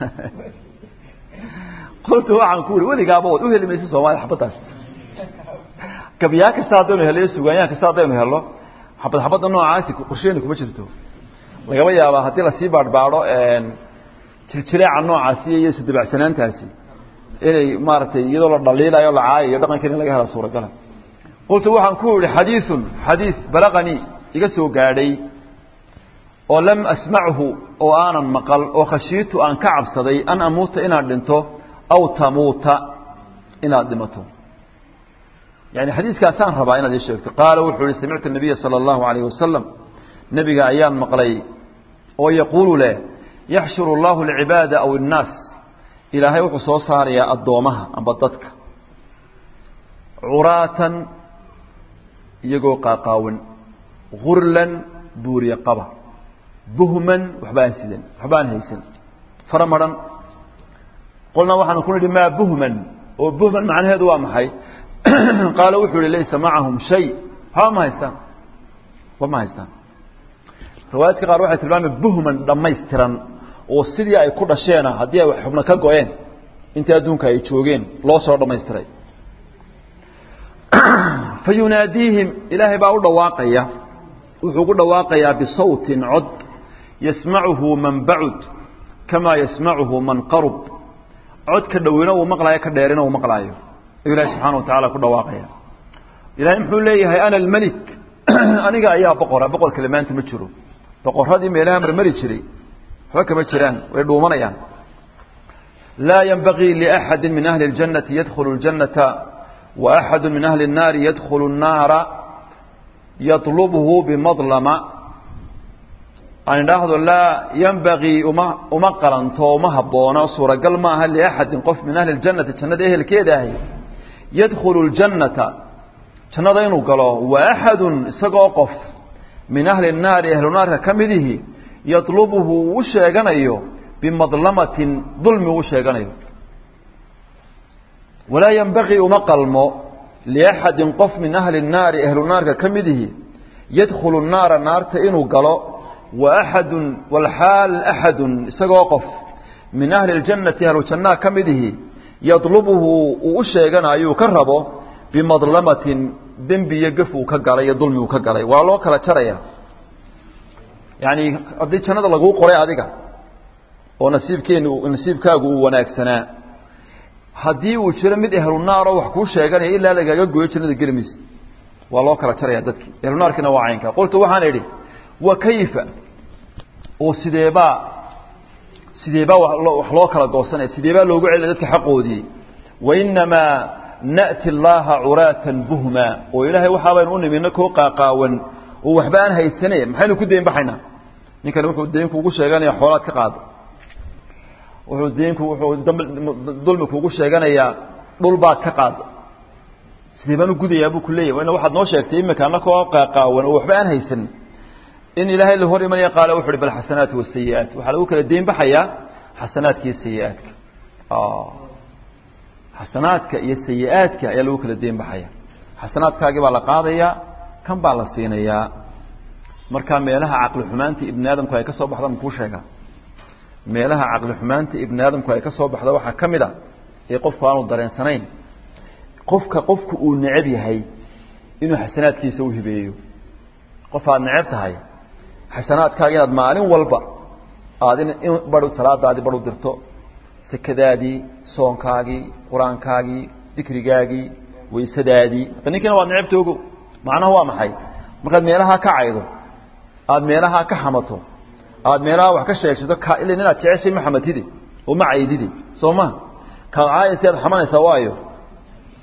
qultu waxaan ku uri weligaaba waad u heli maysa soomaliya xabaddaas gabyaa kasta haddaynu hello iyo sugaanyahan kasta haddaynu hello xabad xabadda noocaasi qorsheeni kuma jirto lagaba yaabaa haddii lasii baadhbaadho jirjireeca noocaasi iyo isdabacsanaantaasi inay maaragtay iyadoo la dhaliilayo la caayayo dhaqankan in laga hela suuragala qultu waxaan ku yihi xadiisun xadiis balaqanii iga soo gaadhay oo lam asmachu oo aanan maqal oo khashiitu aan ka cabsaday an amuuta inaad dhinto aw tamuuta inaad dhimato yani xadiiskaasaan rabaa inaad ii sheegto qaala wuxuu ihi samictu nabiya sala allahu alayh wasalam nebiga ayaan maqlay oo yaquulu leh yaxshuru allahu alcibaada aw innaas ilaahay wuxuu soo saarayaa addoomaha amba dadka curaatan iyagoo qaaqaawan gurlan buuriye qaba buhman waxbaan sidan waxbaan haysan fara maran qolnaa waxaanu ku nidhi maa buhman oo buhman macnaheedu waa maxay qaala wuxuu ihi laysa macahum shay waxba ma haystaan waxba ma haystaan riwaayaadka qaar waxay tilmaamay buhman dhammaystiran oo sidii ay ku dhasheena haddii ay xubno ka go-een intii adduunka ay joogeen loo soo dhammaystiray fa yunaadiihim ilaahay baa u dhawaaqaya wuxuu ku dhawaaqayaa bisawtin cod yasmacuhu man bacud kamaa yasmacuhu man qarub cod ka dhowina uu maqlaayo ka dheerina uu maqlaayo ayuu ilahi subxana wa tacala ku dhawaaqaya ilahay muxuu leeyahay ana almelik aniga ayaa boqora boqor kale maanta ma jiro boqoradii meelaha marmari jiray waxba kama jiraan way dhuumanayaan laa yenbagii liaxadi min ahli اljannati yadkhulu اljannata waaxadu min ahli الnaari yadkhulu الnaara yaطlubhu bimadlama aan idhaahdo laa yenbagii uma uma qalanto uma haboono suuragal maaha liaxadin qof min ahli اljannati jannada ehelkeeda ahi yadkhulu اljannata jannada inuu galo waaxadu isagoo qof min ahli الnaari ahlu naarka ka midihi yaطlubuhu uu sheeganayo bimadlamatin dulmi uu sheeganayo walaa yenbagii uma qalmo liaxadin qof min ahli الnaari ahlu naarka ka midihi yadkhulu الnaara naarta inuu galo waaxadu walxaal axadu isagoo qof min ahli اljannati ahlu jannaha ka midihi yadlubuhu uu u sheeganayo ka rabo bimadlamatin dembi iyo gef uu ka galay iyo dulmi uu ka galay waa loo kala jaraya yani haddii jannada laguu qoray adiga oo nasiibkeeni nasiibkaagu uu wanaagsanaa haddii uu jiro mid ehlu naaroo wax kuu sheeganaya ilaa lagaaga gooyo jannada geli maysa waa loo kala jaraya dadkii ehlu naarkiina waa caynka qultu waxaan idhi wa kayfa oo sideebaa sideebaa wax loo kala goosanaya sideebaa loogu celinaya dadka xaqoodii wainamaa na'ti allaha curaatan buhma oo ilaahay waxaabaynu u nimina koo qaaqaawan oo waxba aan haysane maxaynu ku dayn baxaynaa ninkani wuxuu dayn kuugu sheeganaya xoolaad ka qaado wuxuu daynku wuxuu dulmi kuugu sheeganayaa dhul baad ka qaado sidee baan u gudayaa buu ku leeyahy ina waxaad noo sheegtay imika anakoo qaaqaawan oo waxba aan haysan in ilaahay la hor imanaya qaala wuxu uhi bal xasanaat wasayi-aat waxaa lagu kala dayn baxayaa xasanaadka iyo sayi-aadka xasanaadka iyo sayi-aadka ayaa lagu kala dayn baxaya xasanaadkaagii baa la qaadayaa kan baa la siinayaa markaa meelaha caqli xumaanta ibni aadamku ay ka soo baxda makuu sheegaa meelaha caqli xumaanta ibni aadamku ay ka soo baxda waxaa ka mid a ee qofku aanu dareensanayn qofka qofku uu necab yahay inuu xasanaadkiisa u hibeeyo qof aad necab tahay xasanaadkaaga inaad maalin walba aad in bar salaadaadii bar u dirto sekadaadii soonkaagii qur-aankaagii dikrigaagii waysadaadii hadda ninkiina waad necabta ogo macnaha waa maxay markaad meelahaa ka caydo aada meelahaa ka xamato aada meelahaa wax ka sheegsato ka ila inaad jeceshay ma xamatide oo ma caydide soo ma kaad caayaysa aad xamanaysaa waayo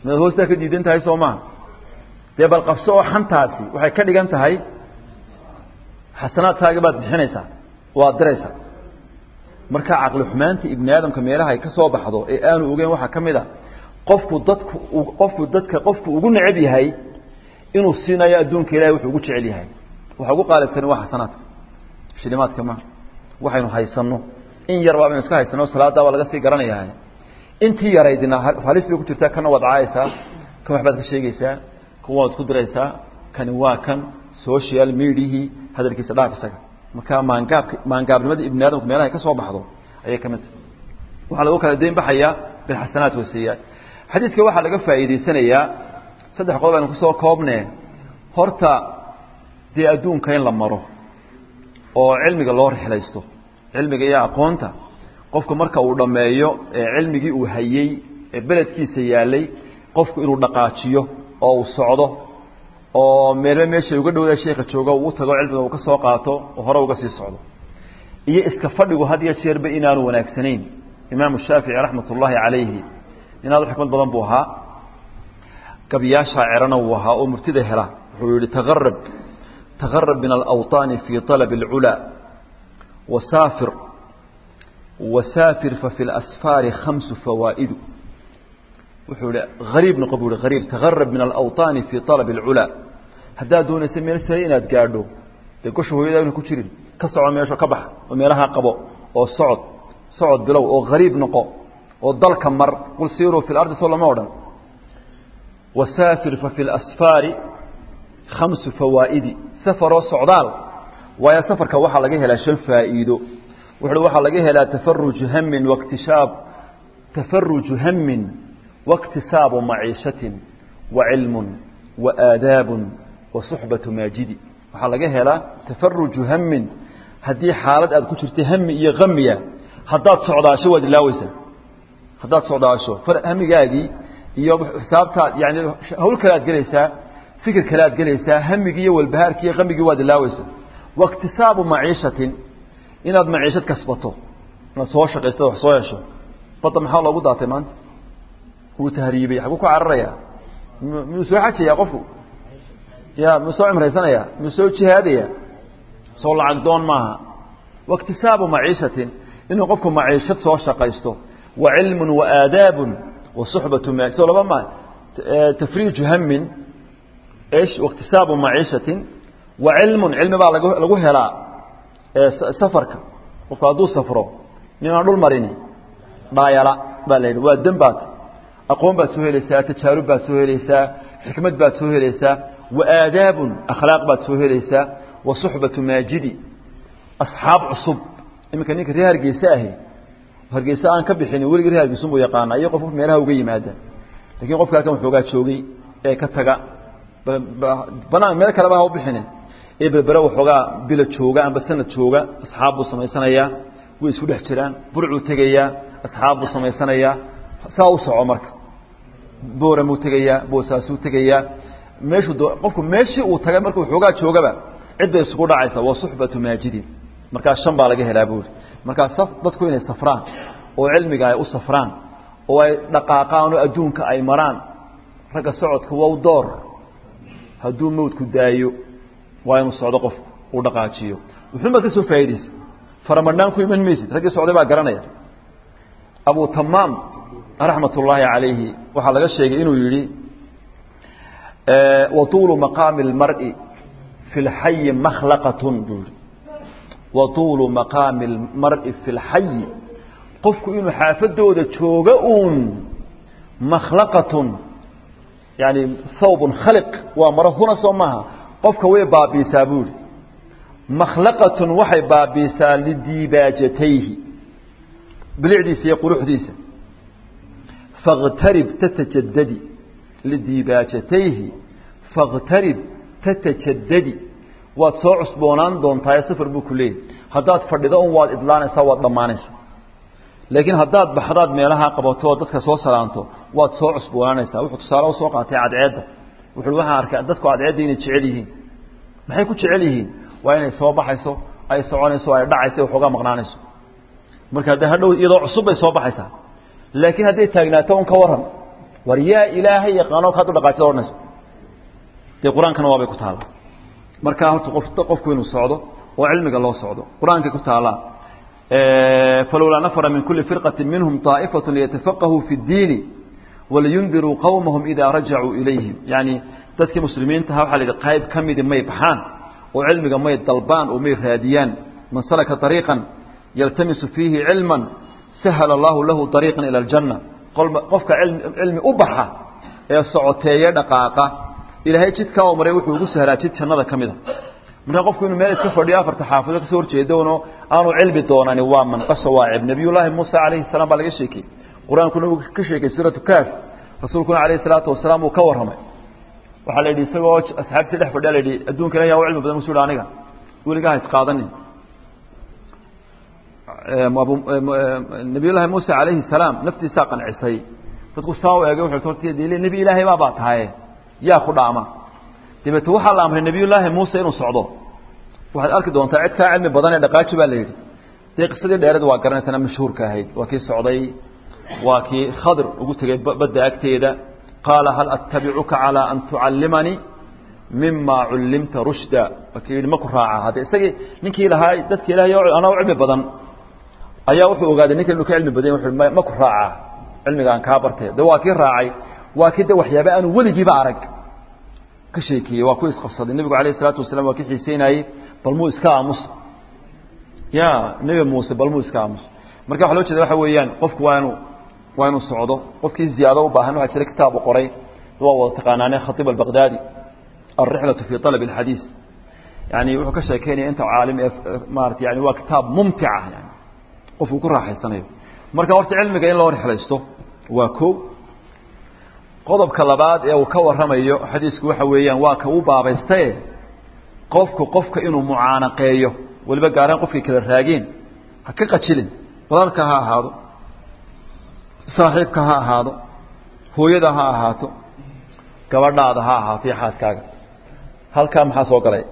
midaad hoostaa ka diidan tahay soo maha dee bal qabso oo xantaasi waxay ka dhigan tahay xasanaadkaaga baad bixinaysaa waad diraysaa marka caqli xumaanta ibni aadamka meelaha ay ka soo baxdo ee aanu ogeyn waxaa ka mid a qofku dadku qofku dadka qofku ugu necab yahay inuu siinayo adduunka ilahay wuxuu ugu jecel yahay waxa ugu qaalibsani waa xasanaadka shilimaadka ma waxaynu haysanno in yar baa baynu iska haysanno salaaddaa waa laga sii garanayaa intii yaraydina halis bay ku jirtaa kana waad caayaysaa kan waxbaad ka sheegaysaa kan waad ku diraysaa kani waa kan social mediahii hadalkiisa dhaaf isaga marka maangaabka maangaabnimada ibni aadamku meelaha ay ka soo baxdo ayay ka mid tahay waxaa lagu kala dayn baxayaa bilxasanaat wasiyaat xadiiska waxaa laga faa'iidaysanayaa saddex qodob aynu kusoo koobne horta dee adduunka in la maro oo cilmiga loo rixlaysto cilmiga iyo aqoonta qofku marka uu dhammeeyo ee cilmigii uu hayey ee beledkiisa yaalay qofku inuu dhaqaajiyo oo uu socdo oo meelba meeshay uga dhowda sheeka jooga uu tago cilmiga uu ka soo qaato oo hore uga sii socdo iyo iska fadhigu had iyo jeerba inaanu wanaagsanayn imaamu shaafici raxmat ullaahi calayhi nin aad u xikmad badan buu ahaa gabyaashaa cerana wuu ahaa oo murtida hela wuxuu yihi taarab tagarab min alawطaani fii طalab اlculaa wasaafir wasaafir fafi اlasfaari khamsu fawaa'idu wuxuu ihi hariib noqo buu ihi hariib tagarab min alawطaani fii طalab اlculaa haddaad doonaysa meel sare inaad gaadho dee gosha hooyadaana ku jirin ka soco meesho ka bax oo meelaha qabo oo socod socod bilow oo hariib noqo oo dalka mar qul siiruu fi lardi soo lama odhan wasaafir fafi اlasfaari khamsu fawaa'idi safaroo socdaal waayo safarka waxaa laga helaa shan faa'iido wuxu waxaa laga helaa tafaruju hamin waiktishaab tafaruju hamin waiktisaabu maciishatin wa cilmun wa aadaabun wa suxbatu maajidi waxaa laga helaa tafaruju hamin haddii xaalad aad ku jirta hami iyo hamiya haddaad socdaasho waad ilaaweysaa haddaad socdaasho hamigaagii iyo xisaabtaad yani hawl kale aad gelaysaa fikir kale aad gelaysaa hamigii iyo walbahaarkii iyo hamigii waad ilaaweysaa waiktisaabu maciishatin inaad maciishad kasbato inaad soo shaqaysto wax soo hesho badda maxaa loogu daatay maanta wuu tahriibay xaguu ku cararaya miyuu soo xajaya qofku ya miyuu soo cimraysanaya miyuu soo jihaadaya soo lacag doon maaha waiktisaabu maciishatin inuu qofku maciishad soo shaqaysto wa cilmun wa aadaabun wa suxbatu ma soo laba ma tafriiju hamin ish waiktisaabu maciishatin wa cilmun cilmi baa lag lagu helaa safarka qofku hadduu safro ninaan dhul marini dhaayala baa la yidhi waa dembaad aqoon baad soo helaysaa tajaarub baad soo helaysaa xikmad baad soo helaysaa wa aadaabun akhlaaq baad soo helaysaa wa suxbatu maajidi asxaab cusub iminka ninka reer hargeyse ahi hargeyse aan ka bixinin weligii reer hargeysunbuu yaqaana iyo qof meelaha uga yimaada lakiin qofka halkan waxoogaa joogay ee ka taga banaan meel kaleba ha u bixinin ee berbere waxoogaa bilo jooga amba sanad jooga asxaab buu samaysanayaa way isku dhex jiraan burcuu tegayaa asxaab buu samaysanayaa saa u soco marka booramuu tegayaa boosaasuu tegayaa meeshuu qofku meeshii uu tagay marka waxoogaa joogaba cidday isugu dhacaysa waa suxbatu maajidin markaa shan baa laga helaa buuri markaa saf dadku inay safraan oo cilmiga ay u safraan oo ay dhaqaaqaan oo adduunka ay maraan ragga socodka wow door hadduu mawdku daayo waa inuu socdo qofku uu dhaqaajiyo wuxuunbaad ka soo faa'idaysa faramadhaan ku iman maysid raggii socday baa garanaya abu tamaam raxmat ullaahi calayhi waxaa laga sheegay inuu yidhi wa tuulu maqaami اlmar'i fi اlxayi makhlaqatun buu yihi wa tuulu maqaami اlmar'i fi اlxayi qofku inuu xaafadooda jooga uun makhlaqatun yani thawbun khaliq waa maro huna soo maaha qofka way baabiisaa buu yihi makhlaqatun waxay baabiisaa lidiibaajatayhi bilicdiisa iyo quruxdiisa fakhtarib tatajadadi lidiibaajatayhi fakhtarib tatajadadi waad soo cusboonaan doontaa ee safar buu ku leeyahy haddaad fadhido un waad idlaanaysaa waad dhammaanaysaa laakiin haddaad baxdaad meelaha qabato oo dadka soo salaanto waad soo cusboonaanaysaa wuxuu tusaale usoo qaatay cadceedda wuxuu waxaan arkay dadku cadceedda inay jecel yihiin maxay ku jecel yihiin waa inay soo baxayso ay soconayso ay dhacayso waxoogaa maqnaanayso marka hadda hadhow iyadoo cusub bay soo baxaysaa laakiin hadday taagnaato un ka waran war yaa ilaahay yaqaano kaad u dhaqaajida odhanayso dee qur-aankana waabay ku taalla markaa horta qof qofku inuu socdo oo cilmiga loo socdo qur-aankay ku taallaa falowlaa nafara min kuli firqati minhum طaa'ifaة liyatafaqahuu fi اddiini waliyundiruu qowmahum idaa rajacuu ilayhim yani dadkii muslimiintaha waxaa la yidhi qayb ka midi may baxaan oo cilmiga may dalbaan oo may raadiyaan man salaka طariiqan yaltamisu fiihi cilma sahala allahu lahu طariiqa ilى اljanna qofka cilmi u baxa ee socoteeye dhaqaaqa ilaahay jidkaa u maray wuxuu ugu sahlaa jid jannada ka mida markaa qofku inuu meel iska fadhiyo afarta xaafido kasoo horjeedono aanu cilmi doonani waa manqasho waa ceeb nabiyullaahi muusa calayhi salaam baa laga sheekeyey qur-aankuna uu ka sheekay suuratu kaaf rasuulkuna calayhi salaatu wasalaam uu ka warramay waxaa la yidhi isagoo asxaabtii dhex fadhiya la yidhi adduunka ilahi yaa u cilmi badan musu yidhi aniga weligaa ha isqaadanin nabiyullaahi muuse calayhi salaam naftiisaa qancisay dadku saa u eegay wuxuu horta dee nebi ilaahay baa baa tahaye yaa ku dhaama dabeete waxaa la amray nebiyullaahi muuse inuu socdo waxaad arki doontaa cid kaa cilmi badan ee dhaqaaji baa la yidhi dee qisadii dheereed waa garanaysana mashhuurka ahayd waa kii socday waa kii khadir ugu tegey badda agteeda qaala hal attabicuka calaa an tucallimanii mima cullimta rushda waa kii yidhi ma ku raaca hadde isagii ninkii lahaa dadki ilahay anaa u cilmi badan ayaa wuxuu ogaaday ninkan inuu ka cilmi badan wuxuu ma ku raaca cilmigaan kaa bartay de waa kii raacay waa kii de waxyaaba aanu weligiiba arag ka sheekeeyey waa ku isqabsaday nebigu alayh isalaatu wasalam waa ki xiiseynayey bal muu iska aamus ya nebi muuse bal muu iska aamus marka waxa loo jeeda waxa weeyaan qofku waa inu waa inuu socdo qofkii ziyaado u baahan waxaa jira kitaab u qoray waa wada taqaanaane khatiib albaqdaadi alrixlatu fi alab alxadiis yani wuxuu ka sheekeynaya inta caalim ee maarata yani waa kitaab mumtica yani qofku ku raaxaysanayo marka horta cilmiga in loo rixlaysto waa ko qodobka labaad ee uu ka warramayo xadiisku waxa weeyaan waa ka u baabaystaye qofku qofka inuu mucaanaqeeyo weliba gaaraan qofkay kala raageen ha ka qajilin walaalka ha ahaado saaxiibka ha ahaado hooyada ha ahaato gabadhaada ha ahaato iyo xaaskaaga halkaa maxaa soo galay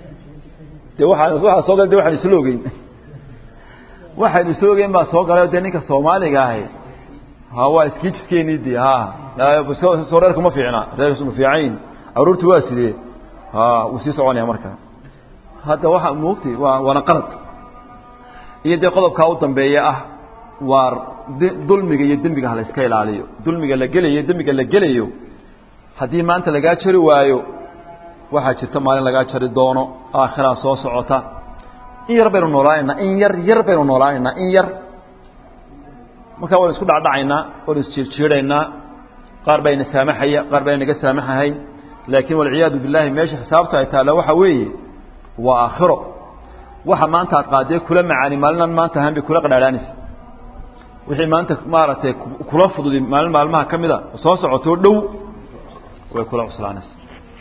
de waaa waxaa soo galay de waxaan isla ogeyn waxaynu isla ogeyn baa soo galay dee ninka soomaaliga ahi ha waa iskiijiskeeni de ha soo reerku ma fiicna reerku ma fiicayn aruurtu waa sidee ha wuu sii soconaya marka hadda waxa moogtay waa waana qalad iyo dee qodobkaa u dambeeya ah waa dulmiga iyo dembiga ha la iska ilaaliyo dulmiga la gelayo dembiga la gelayo haddii maanta lagaa jari waayo waxaa jirta maalin lagaa jari doono aakhiraa soo socota in yar baynu noolaanaynaa in yar yar baynu noolaanaynaa in yar markaa waynu isku dhacdhacaynaa waynu isjiirjiidhaynaa qaar baa ina saamaxaya qaar baa inaga saamaxahay laakiin walciyaadu billahi meesha xisaabta ay taalla waxa weeye waa aakhiro waxa maanta aad qaadee kula macaani maalinaan maanta ahaan bay kula qadhaadhaanaysa wixii maanta maaragtay kula fududi maalin maalmaha ka mida soo socotoo dhow way kula cuslaanaysa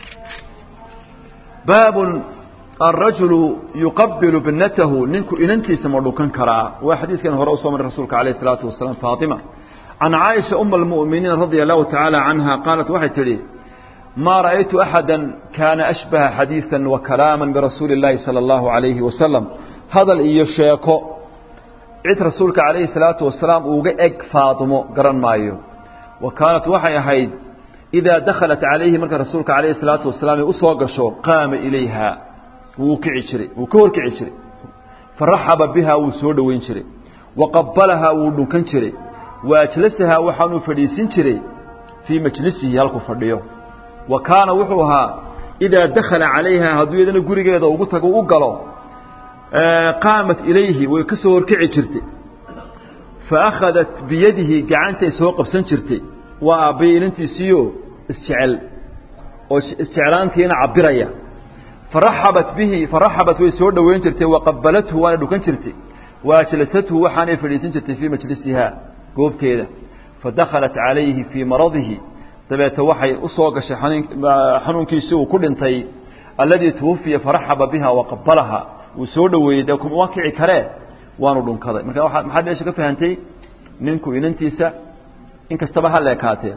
baabun الرaجuل يuqabiل bnatahu ninku inantiisa ma dhukan karaa waa xadiidkan hore usoo maray rasuulka عalيه الصلاaةu وaسلام faaطimة عan caaئiشha أم المؤمiنiin radي الlahu taعaalى عanهa qaalat waxay tidhi ma raأytu أxada kana أشbaهa xadiiثا وكalaama برasuuli الlahi salى الlahu عaليهi وaسلم hadal iyo sheeko cid rasuulka عalayhi الصalaaةu وaسalaam uga eg faadimo garan maayo wa kaanat waxay ahayd إidaa dakhalat calayhi marka rasuulka عalayhi الصalaaةu وaسalaam ay usoo gasho qaama ilayha wuu kici jiray wuu ka horkici jiray faraxaba bihaa wuu soo dhoweyn jiray wa qabalahaa wuu dhunkan jiray wa ajlasahaa waxaanuu fadhiisin jiray fii majlisihi halkuu fadhiyo wa kaana wuxuu ahaa idaa dakhala calayha hadduu iyadana gurigeeda ugu tago u galo qaamat ilayhi way ka soo horkici jirtay fa akhadat biyadihi gacantay soo qabsan jirtay waa aabbaya inantiisiiyo isjecel oo isjeclaantiina cabiraya faraxabat bihi faraxabat way soo dhoweyn jirtay waqabalathu waana dhukan jirtay waajlasathu waxaanay fadhiisin jirtay fii majlisiha goobteeda fadakhalat calayhi fii maradihi dabeete waxay u soo gashay xanuunkiisii uu ku dhintay alladii twufiya faraxaba biha waqabalaha wuu soo dhoweeyey dee kuma kici karee waanu dhunkaday marka waa maxaad meesha ka fahantay ninku inantiisa in kastaba ha leekaatee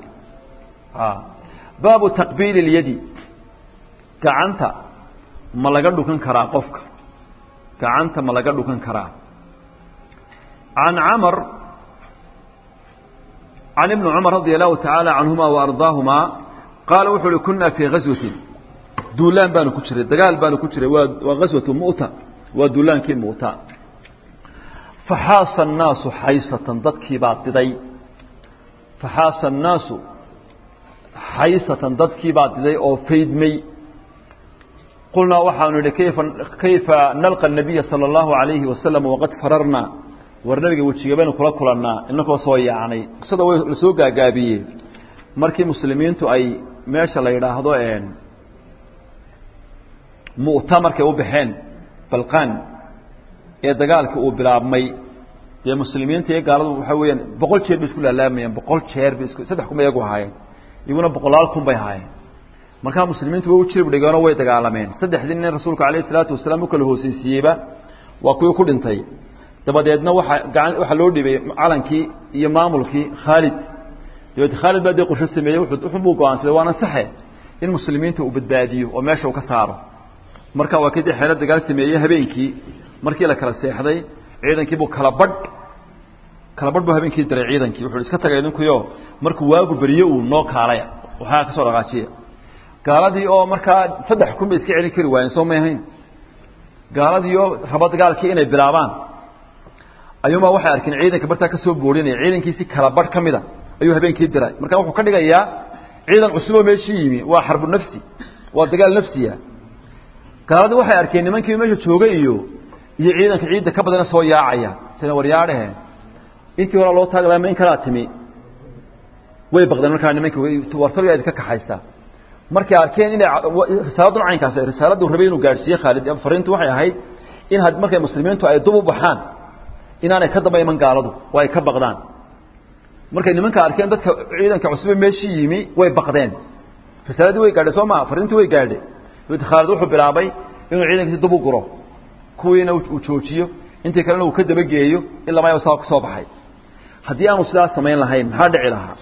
baabu taqbiili اlyadi gacanta ma laga dhukan karaa qofka gacanta ma laga dhukan karaa can camar can ibni cumar radia allahu tacaala canhuma wa ardaahumaa qaala wuxuu uhi kunaa fii gaswatin duulaan baanu ku jiray dagaal baanu ku jiray waa waa gaswatu mu'ta waa duulaankii mu'ta faxaasa annaasu xaysatan dadkii baa diday faxaasa annaasu xaysatan dadkii baa diday oo faydmay qulnaa waxaanu idhi kayfa kayfa nalqa الnabiya salى اllahu عalayhi wasalam waqad fararnaa war nabiga wejiga baynu kula kulannaa inakoo soo yaacnay qisada way la soo gaagaabiyey markii muslimiintu ay meesha la yidhaahdo mu'ta markay u baxeen balqaan ee dagaalkii uu bilaabmay dee muslimiinta iyo gaaladu waxaa weeyaan boqol jeer bay isku laalaamayeen boqol jeer bay isku saddex kun bay iyagu ahaayeen iyaguna boqolaal kun bay ahaayeen markaa muslimiintu way u jirib dhigeenoo way dagaalameen saddexdii nin rasuulka calayhi salaatu wasalaam u kala hoosaysiiyeyba waa kuwii ku dhintay dabadeedna waxa gacan waxaa loo dhibay calankii iyo maamulkii khaalid dabeed khaalid baa dee qorsho sameeyey wuxuu buu go-aansaday waana saxe in muslimiinta uu badbaadiyo oo meesha uu ka saaro marka waa kii dee xeelo dagaal sameeyey habeenkii markii la kala seexday ciidankii buu kala badh kala badh buu habeenkii diray ciidankii wuxuu iska tagay idinkuyo markuu waagu beriyo uu noo kaalaya waxaa ka soo dhaqaajiya gaaladii oo markaa saddex kun bay iska celin kari waayeen soo may ahayn gaaladii oo raba dagaalkii inay bilaabaan ayuunbaa waxay arkeen ciidanka bartaa ka soo boodhinaya ciidankiisi kala badh ka mida ayuu habeenkii diray marka wuxuu ka dhigayaa ciidan cusuboo meeshii yimi waa xarbu nafsi waa dagaal nafsiya gaaladii waxay arkeen nimankii meesha joogay iyo iyo ciidanka ciidda ka badana soo yaacaya sina waryaadhehe intii hore loo taagi laha ma in kalaa timi way baqdeen markaa nimankii wartalo idinka kaxaysta markay arkeen inay risaaladun caynkaas risaaladdu rabay inuu gaadhsiiye khaalid fariintu waxay ahayd in had markay muslimiintu ay dub u baxaan inaanay ka daba iman gaaladu oo ay ka baqdaan markay nimanka arkeen dadka ciidanka cusube meeshii yimi way baqdeen risaaladii way gaadhay soo maa fariintii way gaadhay dabeed khaalid wuxuu bilaabay inuu ciidankiisi dub u guro kuwiina uu joojiyo intii kalena uu ka dabageeyo ilaa maya saa ku soo baxay haddii aanu sidaas samayn lahayn maxaa dhici lahaa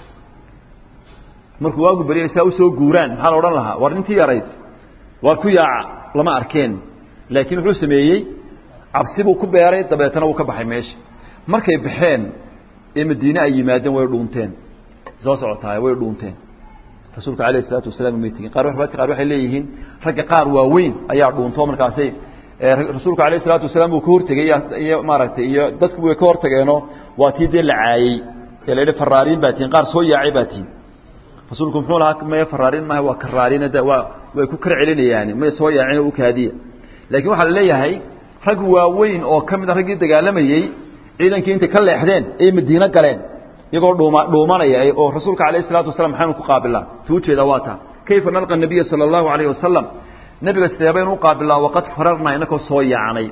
markuu waagu beriyay saa usoo guuraan maxaa la odhan lahaa war nintii yarayd waar ku yaaca lama arkeen laakiin wuxuu sameeyey cabsi buu ku beeray dabeetana wuu ka baxay meesha markay baxeen ee madiine ay yimaadeen way dhuunteen soo socotaay way dhuunteen rasuulka alayh isalaatu wasalaam may tegin qaar riwaayadka qaar waxay leeyihiin ragga qaar waaweyn ayaa dhuunto markaasay rasuulka alayh isalaatu wasalaam uu ka hortegey iyo maaragtay iyo dadku way ka hortageenoo waa tii dee la caayey ee la yidhi faraariin baa tihin qaar soo yaacay baa tihin rasuulku muxuu lahaa maya faraariin maaha waa karaariin de waa way ku kar celinayaan may soo yaacin oo u kaadiya laakiin waxaa la leeyahay rag waaweyn oo ka mid a raggii dagaalamayey ciidankii intay ka leexdeen ay madiino galeen iyagoo dhuuma dhuumanaya oo rasuulka alayh isalaatu wasalam maxaynu ku qaabilaa tu ujeeda waa taa kayfa nalqa nabiya sala allahu alayh wasalam nebiga sidee baynu u qaabilaa waqad fararnaa inakoo soo yaacnay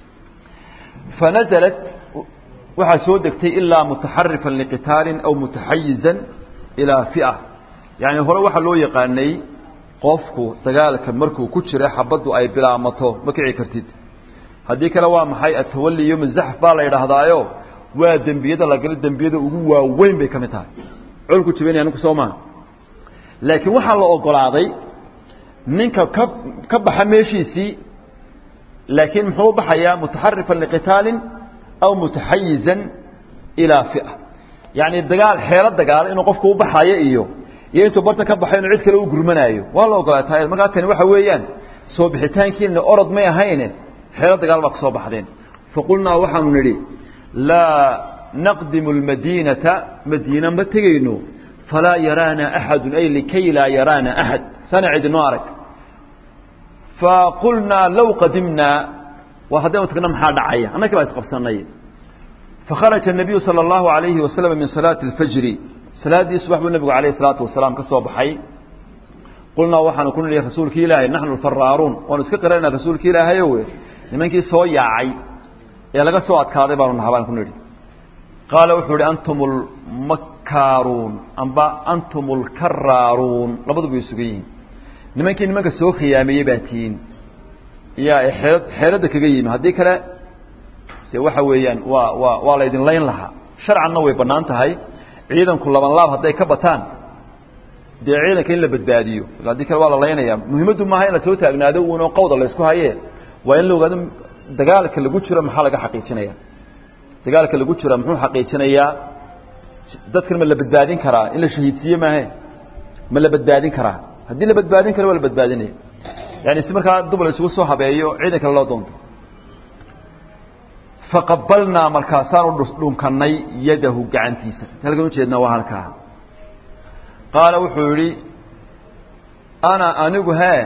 fanazalat waxaa soo degtay ilaa mutaxarifan liqitaalin aw mutaxayizan ilaa fi'a yacni hore waxaa loo yaqaanay qofku dagaalka markuu ku jira xabaddu ay bilaamato ma kici kartid haddii kale waa maxay atawali yom zaxf baa la yidhaahdaayo waa dembiyada la gala dembiyada ugu waaweyn bay ka mid tahay colku jibinaya ninku soo maha laakiin waxaa la ogolaaday ninka ka ka baxa meeshiisii laakiin muxuu u baxayaa mutaxarifan liqitaalin aw mutaxayizan ilaa fi'a yacni dagaal xeelo dagaalo inuu qofku u baxayo iyo iyo intuu barta ka baxo inuu cid kale u gurmanaayo waa la ogolaataa markaa kani waxa weeyaan soo bixitaankiina orod may ahayne xeelo dagaal baa ka soo baxdeen faqulnaa waxaanu nidhi laa naqdimu almadiinata madiina ma tegayno falaa yaraana axadun ay likay laa yaraana axad sana cidinoo arag faqulnaa low qadimnaa waa haddaynu tagna maxaa dhacaya annagii baa isqabsanay fakharaja الnabiyu salى اllahu alayhi wasalam min salaati اlfajri salaaddii subax buu nebigu alayh الsalaatu wasalaam ka soo baxay qulnaa waxaanu ku nidhi rasuulki ilaahay naxnu alfaraaruun waanu iska qirana rasuulki ilaahayow nimankii soo yaacay ee laga soo adkaaday baanu naha baan ku nidhi qaala wuxuu ihi antum lmakkaaruun amba antum lkaraaruun labaduba way sugan yihiin nimankii nimanka soo khiyaameeyey baa tihiin yaa xeelad xeeladda kaga yimi haddii kale dee waxa weeyaan waa waa waa la ydin layn lahaa sharcanna way bannaan tahay ciidanku laban laab hadday ka bataan dee ciidanka in la badbaadiyo haddii kale waa la laynaya muhiimaddu maaha in la soo taagnaado uunoo qawda la ysku haye waa in la ogaado dagaalka lagu jiro maxaa laga xaqiijinaya dagaalka lagu jira muxuu xaqiijinayaa dadkan ma la badbaadin karaa in la shahiidsiiye maahe ma la badbaadin karaa haddii la badbaadin karo waa la badbaadinaya yani si markaa dub la isugu soo habeeyo ciidan kale loo doonto faqabalnaa markaasaanu dhunkanay yadahu gacantiisa halkan ujeednaa waa halkaa qaala wuxuu yihi ana anigu hee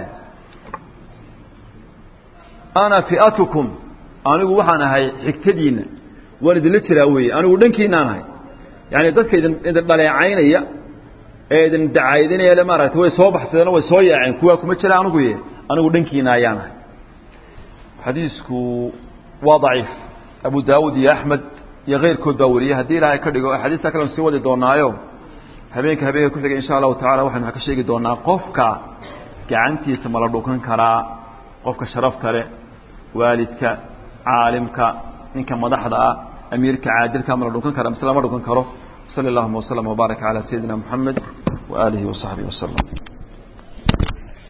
ana fi'atukum anigu waxaan ahay xigtadiinna waan idinla jiraa weeye anigu dhankiinaan ahay yani dadka idin idin dhaleecaynaya ee idin dacaydinaya le maaragtay way soo baxsadeen way soo yaaceen kuwaa kuma jira anigu ye anigu dhankiina ayaan ahay xadiisku waa daciif abu daawud iyo axmed iyo keyrkood baa wariyey haddii ilaahay ka dhigo axaadiista kalean sii wadi doonaayo habeenka habeenka ku xigay insha allahu tacala waxaynu ka sheegi doonaa qofka gacantiisa ma la dhukan karaa qofka sharafta leh waalidka caalimka ninka madaxda ah amiirka caadilka ma la dhukan kara mise lama dhukan karo sali allahuma waslama wbaaraka calaa sayidina moxamed waaalihi wasaxbihi wasalam